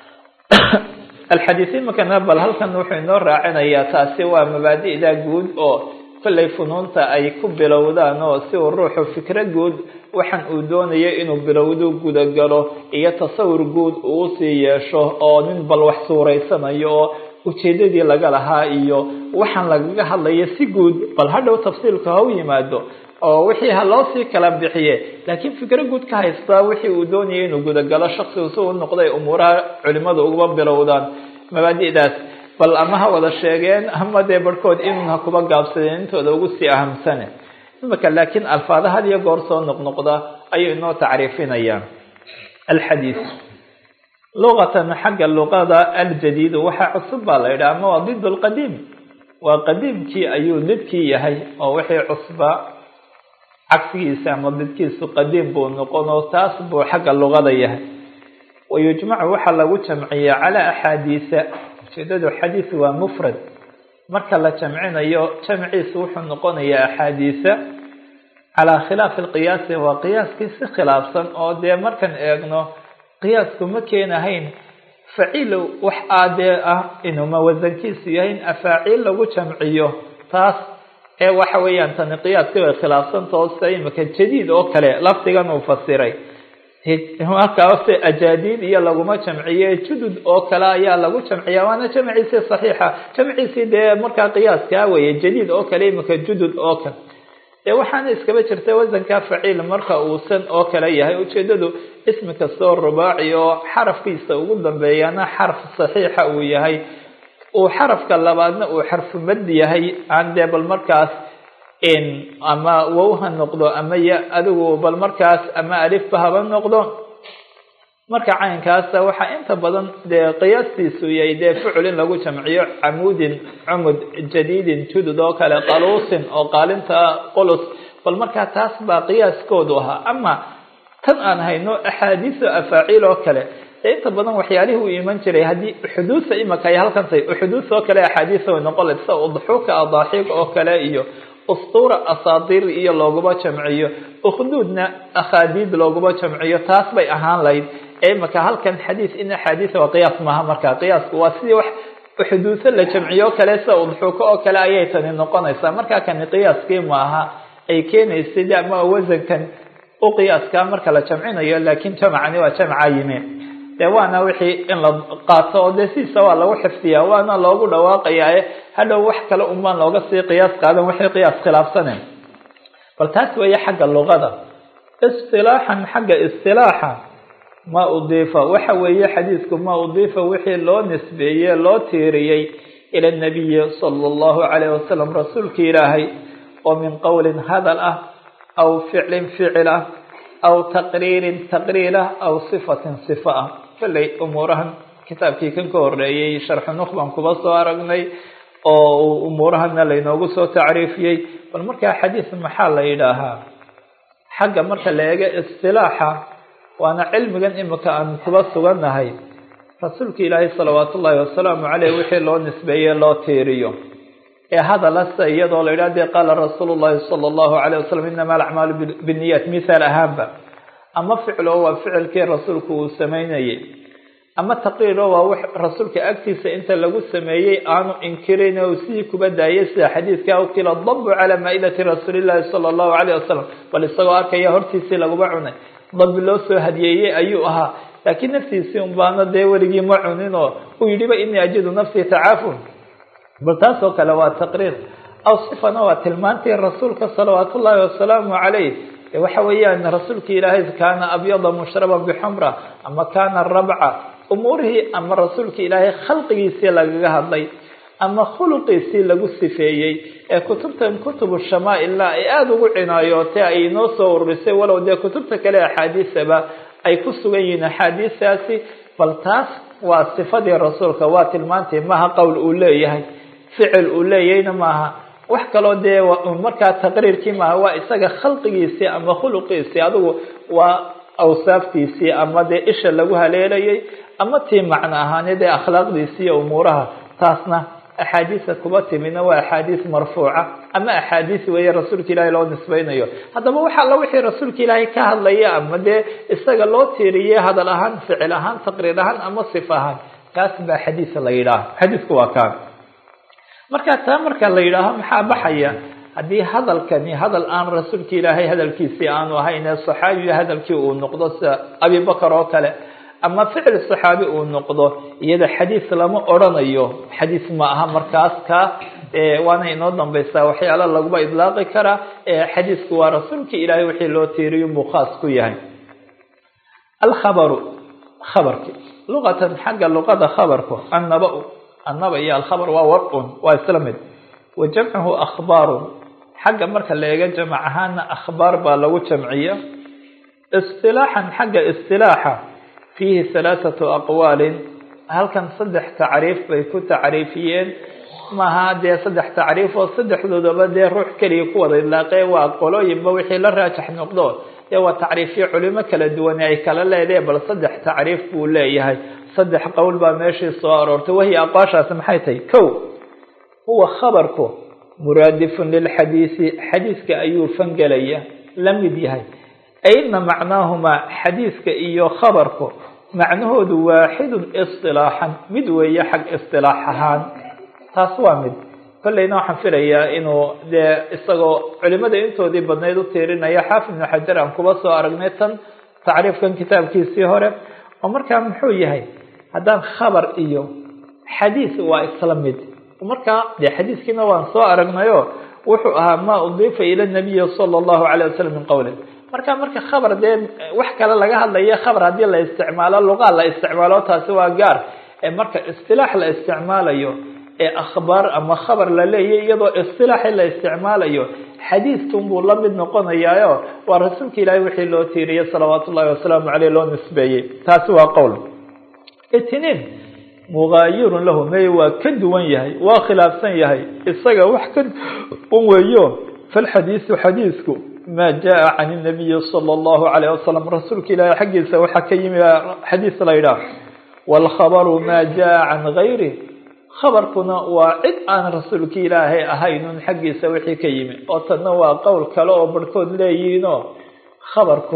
alxadiis imakana bal halkan wuxuu inoo raacinayaa taasi waa mabaadi'da guud oo kollay funuunta ay ku bilowdaan oo si uu ruuxu fikro guud waxaan uu doonayo inuu bilowdu gudagalo iyo tasawur guud uu usii yeesho oo nin bal wax suuraysanayo oo ujeedadii laga lahaa iyo waxaan lagaga hadlayo si guud bal hadhow tafsiilka ha u yimaado oo wixii ha loo sii kala bixiye laakiin fikro guud ka haystaa wixii uu doonayay inuu gudagalo shaksigu si uu noqday umuuraha culimadu uga bilowdaan mabaadi'daas bal ama ha wada sheegeen ama dee barhkood inun ha kuba gaabsadeen intooda ugu sii ahamsane imika laakiin alfaada had iyo goor soo noqnoqda ayuu inoo tacriifinayaan alxadiis luqatan xagga luqada aljadiidu waxaa cusub baa la yidhaha ama waa did lqadiim waa qadiimkii ayuu didkii yahay oo wixii cusba cagsigiisa ama didkiisu qadiim buu noqon oo taas buu xagga luqada yahay wayujmacu waxaa lagu jamciya calaa axaadiisa ujeedadu xadiis waa mufrad marka la jamcinayo jamciisu wuxuu noqonayaa axaadiisa calaa khilaafi lqiyaasi waa qiyaaskii si khilaafsan oo dee markan eegno qiyaasku ma keenahayn faciil wax aadee ah inuuma wasankiisu yahay in afaaciil lagu jamciyo taas ee waxa weeyaan tani qiyaaskii way khilaafsantao sida imika jadiid oo kale lafdigan uu fasiray markaase ajaadiid iyo laguma jamciye judud oo kale ayaa lagu jamciya waana jamciisii saxiixa jamciisii dee markaa qiyaaskaa weeye jadiid oo kale imika judud oo kale dee waxaana iskaba jirta wasanka faciil marka uusan oo kale yahay ujeedadu ismi kastoo rubaaci oo xarafkiisa ugu dambeeyana xarf saxiixa uu yahay uu xarafka labaadna uu xarfu mad yahay aan dee bal markaas ama wow ha noqdo ama ya adigu bal markaas ama alifba haba noqdo marka caynkaasa waxaa inta badan dee qiyaastiisu yahay dee ficil in lagu jamciyo camuudin cumud jadiidin judud oo kale qaluusin oo qaalinta qulus bal markaa taas baa qiyaaskoodu ahaa ama tan aan hayno axaadiisa afaaciil oo kale dee inta badan waxyaalihii uu iman jiray haddii xuduusa imika ay halkan tahay uxuduus oo kale axaadiisa way noqon layd sida udxuuka adaaxiiq oo kale iyo ustuura asaadiir iyo looguma jamciyo ukhduudna akhaadiid looguma jamciyo taas bay ahaan layd ee imika halkan xadiis in axaadiisa waa qiyaas maaha markaa qiyaasku waa sidii wax xuduuso la jamciyo o kale sida udxuuko oo kale ayay tani noqonaysaa markaa kani qiyaaskii maaha ay keenaysay de ama wasankan u qiyaaskaa marka la jamcinayo laakiin jamcani waa jamca yimi de waana wixii in la qaato oo dee sidiisa waa lagu xifdiya waana loogu dhawaaqayaa hadhow wax kale unbaan looga sii qiyaas qaadan wixii qiyaas khilaafsane bal taas weeye xagga luqada istilaaxan xagga istilaaxa ma udiifa waxa weeye xadiisku ma udiifa wixii loo nisbeeye loo tiiriyey ila nabiyi sala allahu calayh wasalam rasuulki ilaahay oo min qowlin hadal ah aw ficlin ficil ah aw taqriirin taqriir ah aw sifatin sifa ah kolley umuurahan kitaabkii kan ka horeeyey sharxu nuq baan kuba soo aragnay oo umuurahana laynoogu soo tacriifiyey bal markaa xadiis maxaa la yidhaahaa xagga marka la eego istilaaxa waana cilmigan imika aan kuba sugannahay rasuulka ilaahay salawaat ullaahi wasalaamu caleyh wixii loo nisbeeye loo tiiriyo ee hadalasa iyadoo la yidhah dee qaala rasuulu llahi sala allahu alayh wasalam inama alacmaalu binniyaat mithaal ahaanba ama ficlo waa ficilkii rasuulku uu sameynayay ama taqriiro waa w rasuulka agtiisa inta lagu sameeyey aanu inkirin o sidii kuba daayay sida xadiidka ukila dabu calaa maa-idati rasuulillahi sala allahu alayh wasalam bal isagoo arkaya hortiisii laguba cunay dabi loo soo hadiyeeyey ayuu ahaa laakiin naftiisii un baana dee weligii ma cunin oo uu yidhiba inii ajidu nafsii tacaafun bal taas oo kale waa taqriir aw sifana waa tilmaantii rasuulka salawaat ullaahi wasalaamu calayh waxa weeyaan rasuulka ilaahay kaana abyada mushraban bixumra ama kaana rabca umuurihii ama rasuulka ilaahay khalqigiisii lagaga hadlay ama khuluqiisii lagu sifeeyey ee kutubtan kutubu shamaailna ay aada ugu cinaayootay ay inoo soo ururisay walow dee kutubta kale axaadiisaba ay ku sugan yihiin axaadiistaasi bal taas waa sifadii rasuulka waa tilmaantii maha qowl uu leeyahay ficil uu leeyahayna maaha wax kaloo dee markaa taqriirkii maaha waa isaga khalqigiisii ama khuluqiisii adigu waa awsaaftiisii ama dee isha lagu haleelayay ama tii macno ahaaneed ee akhlaaqdiisii iyo umuuraha taasna axaadiisa kuba timidna waa axaadiis marfuuca ama axaadiis weeye rasuulka ilaahay loo nisbeynayo haddaba waxa alla wixii rasuulka ilaahay ka hadlaya ama dee isaga loo tiiriyey hadal ahaan ficil ahaan taqriir ahaan ama sifa ahaan kaas baa xadiis la yidhaaha xadiisku waa kaan marka taa marka la yidhaaho maxaa baxaya haddii hadalkani hadal aan rasuulka ilaahay hadalkiisii aanu ahayn ee saxaabiga hadalkii uu noqdo sida abibakar oo kale ama ficil saxaabi uu noqdo iyada xadiis lama odrhanayo xadiis ma aha markaas ka waana inoo dambaysaa waxyaala laguba idlaaqi karaa xadiisku waa rasuulka ilaahay wixii loo tiiriyo buu khaas ku yahay alkhabaru khabarki luqatan xagga luqada khabarku annaba annaba iyo alkhabar waa war-un waa isla mid wa jamcuhu akhbaarun xagga marka la eego jamac ahaana akhbaar baa lagu jamciya istilaaxan xagga istilaaxa fiihi halaathatu aqwaalin halkan saddex tacriif bay ku tacriifiyeen maaha dee saddex tacriif oo saddexdoodaba dee ruux keliya ku wada idlaaqee waa qolooyinba wixii la raajax noqdo dee waa tacriifyo culimo kala duwane ay kala leedahe bal saddex tacriif buu leeyahay saddex qowl baa meeshii soo aroortay wahiya aqwaashaasi maxay tahay kow huwa khabarku muraadifun lilxadiisi xadiiska ayuu fangelaya la mid yahay ayna macnaahumaa xadiiska iyo khabarku macnahoodu waaxidun isilaaxan mid weeye xag isilaax ahaan taas waa mid kolleyna waxaan filayaa inuu dee isagoo culimada intoodii badnayd u tiirinaya xaafid ibnu xajar aan kuba soo aragnay tan tacriifkan kitaabkiisii hore oo markaa muxuu yahay haddaan khabar iyo xadiis waa isla mid markaa dee xadiiskiina waan soo aragnayo wuxuu ahaa maa udiifa ila nabiyi sala allahu calay wasalam min qowli marka marka khabar dee wax kale laga hadlayo khabar haddii la isticmaalo luqaa la isticmaalo taasi waa gaar ee marka istilaax la isticmaalayo ee akhbaar ama khabar la leeyahy iyadoo istilaaxi la isticmaalayo xadiiskan buu la mid noqonayaayo waa rasuulka ilaahay wixii loo tiiriyey salawaatu ullahi wasalaamu caleyh loo nisbeeyey taasi waa qowl itniin mugaayirun lahu may waa ka duwan yahay waa khilaafsan yahay isaga wax ka duwan weeyo falxadiisu xadiisku maa jaa can nabiyi sala allahu calayh wasalam rasuulka ilaahay xaggiisa waxaa ka yimi xadiis la yidhaah waalkhabaru maa jaa can gayri khabarkuna waa cid aan rasuulka ilaahay ahaynun xaggiisa wixii ka yimi oo tanna waa qowl kale oo barhkood leeyihiinoo khabarku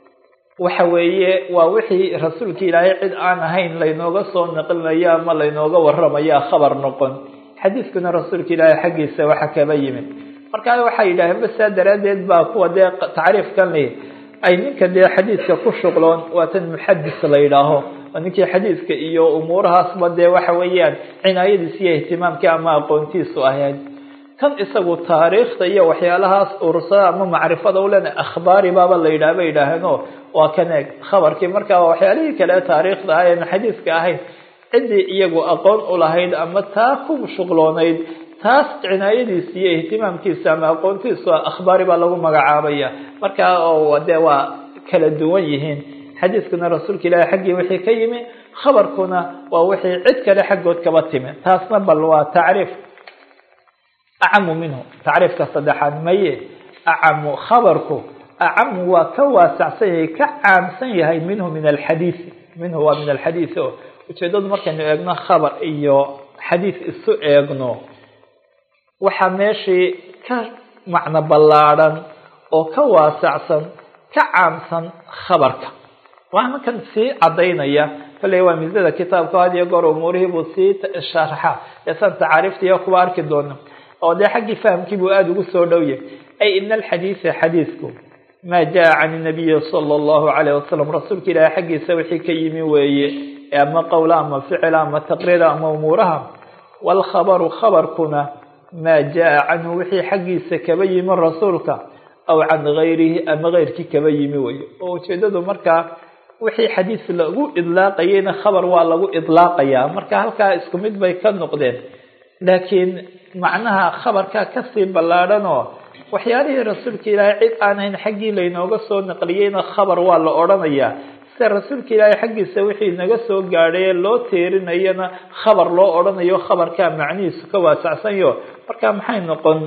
waxa weeye waa wixii rasuulka ilaahay cid aan ahayn laynooga soo naqlinayo ama laynooga waramaya khabar noqon xadiiskuna rasuulka ilaahay xaggiisa waxa kaba yimi markaa waxay yidhaaheen ba saa daraaddeed baa kuwa dee tacriifkan li ay ninka dee xadiiska ku shuqloon waa tan muxadis la yidhaaho oo ninkii xadiiska iyo umuurahaasba dee waxa weeyaan cinaayadiis iyo ihtimaamkii ama aqoontiisu ahayd kan isagu taariikhda iyo waxyaalahaas ursada ama macrifada u lena akhbaari baaba la yidhaha bay yidhaaheenoo waa kan eeg khabarkii markaa waxyaalihii kale taariikhda ah eena xadiiska ahayn ciddii iyagu aqoon u lahayd ama taa ku shuqloonayd taas cinaayadiisa iyo ihtimaamkiisa ama aqoontiisu akhbaari baa lagu magacaabaya markaa oo dee waa kala duwan yihiin xadiiskuna rasuulka ilaahi xaggii wixii ka yimi khabarkuna waa wixii cid kale xaggood kaba timi taasna bal waa tacriif acamu minhu tacriifka saddexaad maye acamu khabarku acamu waa ka waasacsan yahay ka caamsan yahay minhu min alxadiisi minhu waa min alxadiisi o ujeedadu markaynu eegno khabar iyo xadiis isu eegno waxaa meeshii ka macno ballaadhan oo ka waasacsan ka caamsan khabarka waana kan sii cadaynaya kolley waa misada kitaabka had iyo goor umuurihii buu sii sharxa eesan tacaariiftiiyo kuwa arki doono oo dee xaggii fahamkii buu aada ugu soo dhowyahy ay ina alxadiisa xadiisku maa jaa can inabiyi sala allahu calayh wasalam rasuulka ilaahi xaggiisa wixii ka yimi weeye ama qowla ama ficila ama taqriira ama umuuraha waalkhabaru khabarkuna maa jaa canhu wixii xaggiisa kaba yimi rasuulka aw can gayrihi ama keyrkii kaba yimi weeye oo ujeedadu markaa wixii xadiis lagu idlaaqayeyna khabar waa lagu idlaaqayaa marka halkaa isku mid bay ka noqdeen laakiin macnaha khabarkaa kasii ballaadhan oo waxyaalihii rasuulka ilaahay cid aan hayn xaggii laynooga soo naqliyeyna khabar waa la odhanayaa sida rasuulka ilaahay xaggiisa wixii naga soo gaadhaye loo teerinayana khabar loo odhanayo khabarkaa macnihiisu ka waasacsanyo marka maxay noqon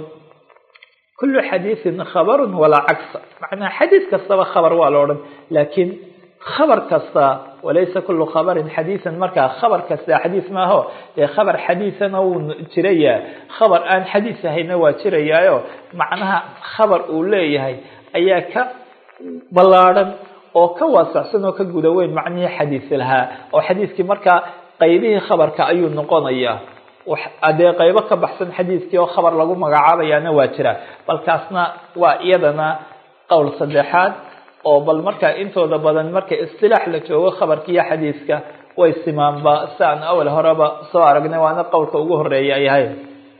kullu xadiisin khabarun walaa cagsa macnaha xadiis kastaba khabar waa la odhan laakiin khabar kasta walaysa kullu khabarin xadiisan markaa khabar kasta xadiis maaho dee khabar xadiisana wuu jirayaa khabar aan xadiis ahayna waa jirayaayo macnaha khabar uu leeyahay ayaa ka ballaadhan oo ka waasacsan oo ka guda weyn macnihii xadiis lahaa oo xadiiskii markaa qaybihii khabarka ayuu noqonayaa dee qaybo ka baxsan xadiiskii oo khabar lagu magacaabayaana waa jira balkaasna waa iyadana qowl saddexaad oo bal markaa intooda badan marka istilaax la joogo khabarka iyo xadiiska way simaanba si aan awal horeba soo aragnay waana qowlka ugu horeeya ay ahayd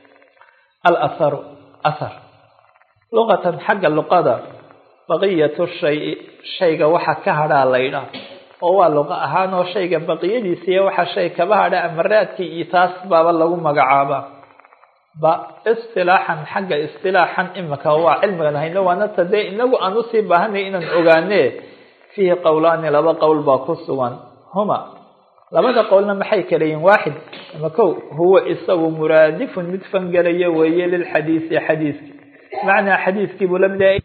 alaharu ahar luqatan xagga luqada baqiyatu shay shayga waxa ka hadhaa laydhaa oo waa luqa ahaan oo shayga baqiyadiisa iyo waxa shay kaba hadha ama raadkii iyo taas baaba lagu magacaabaa ba istilaaxan xagga istilaaxan imika waa cilmigan hayno waana ta dee inagu aan usii baahanay inaan ogaane fiihi qowlaani laba qowl baa ku sugan huma labada qowlna maxay kala yihin waaxid ama kow huwa isagu muraadifun mid fangelayo weeye lilxadiisi xadiiski macnaa xadiiskii buu lamid yahay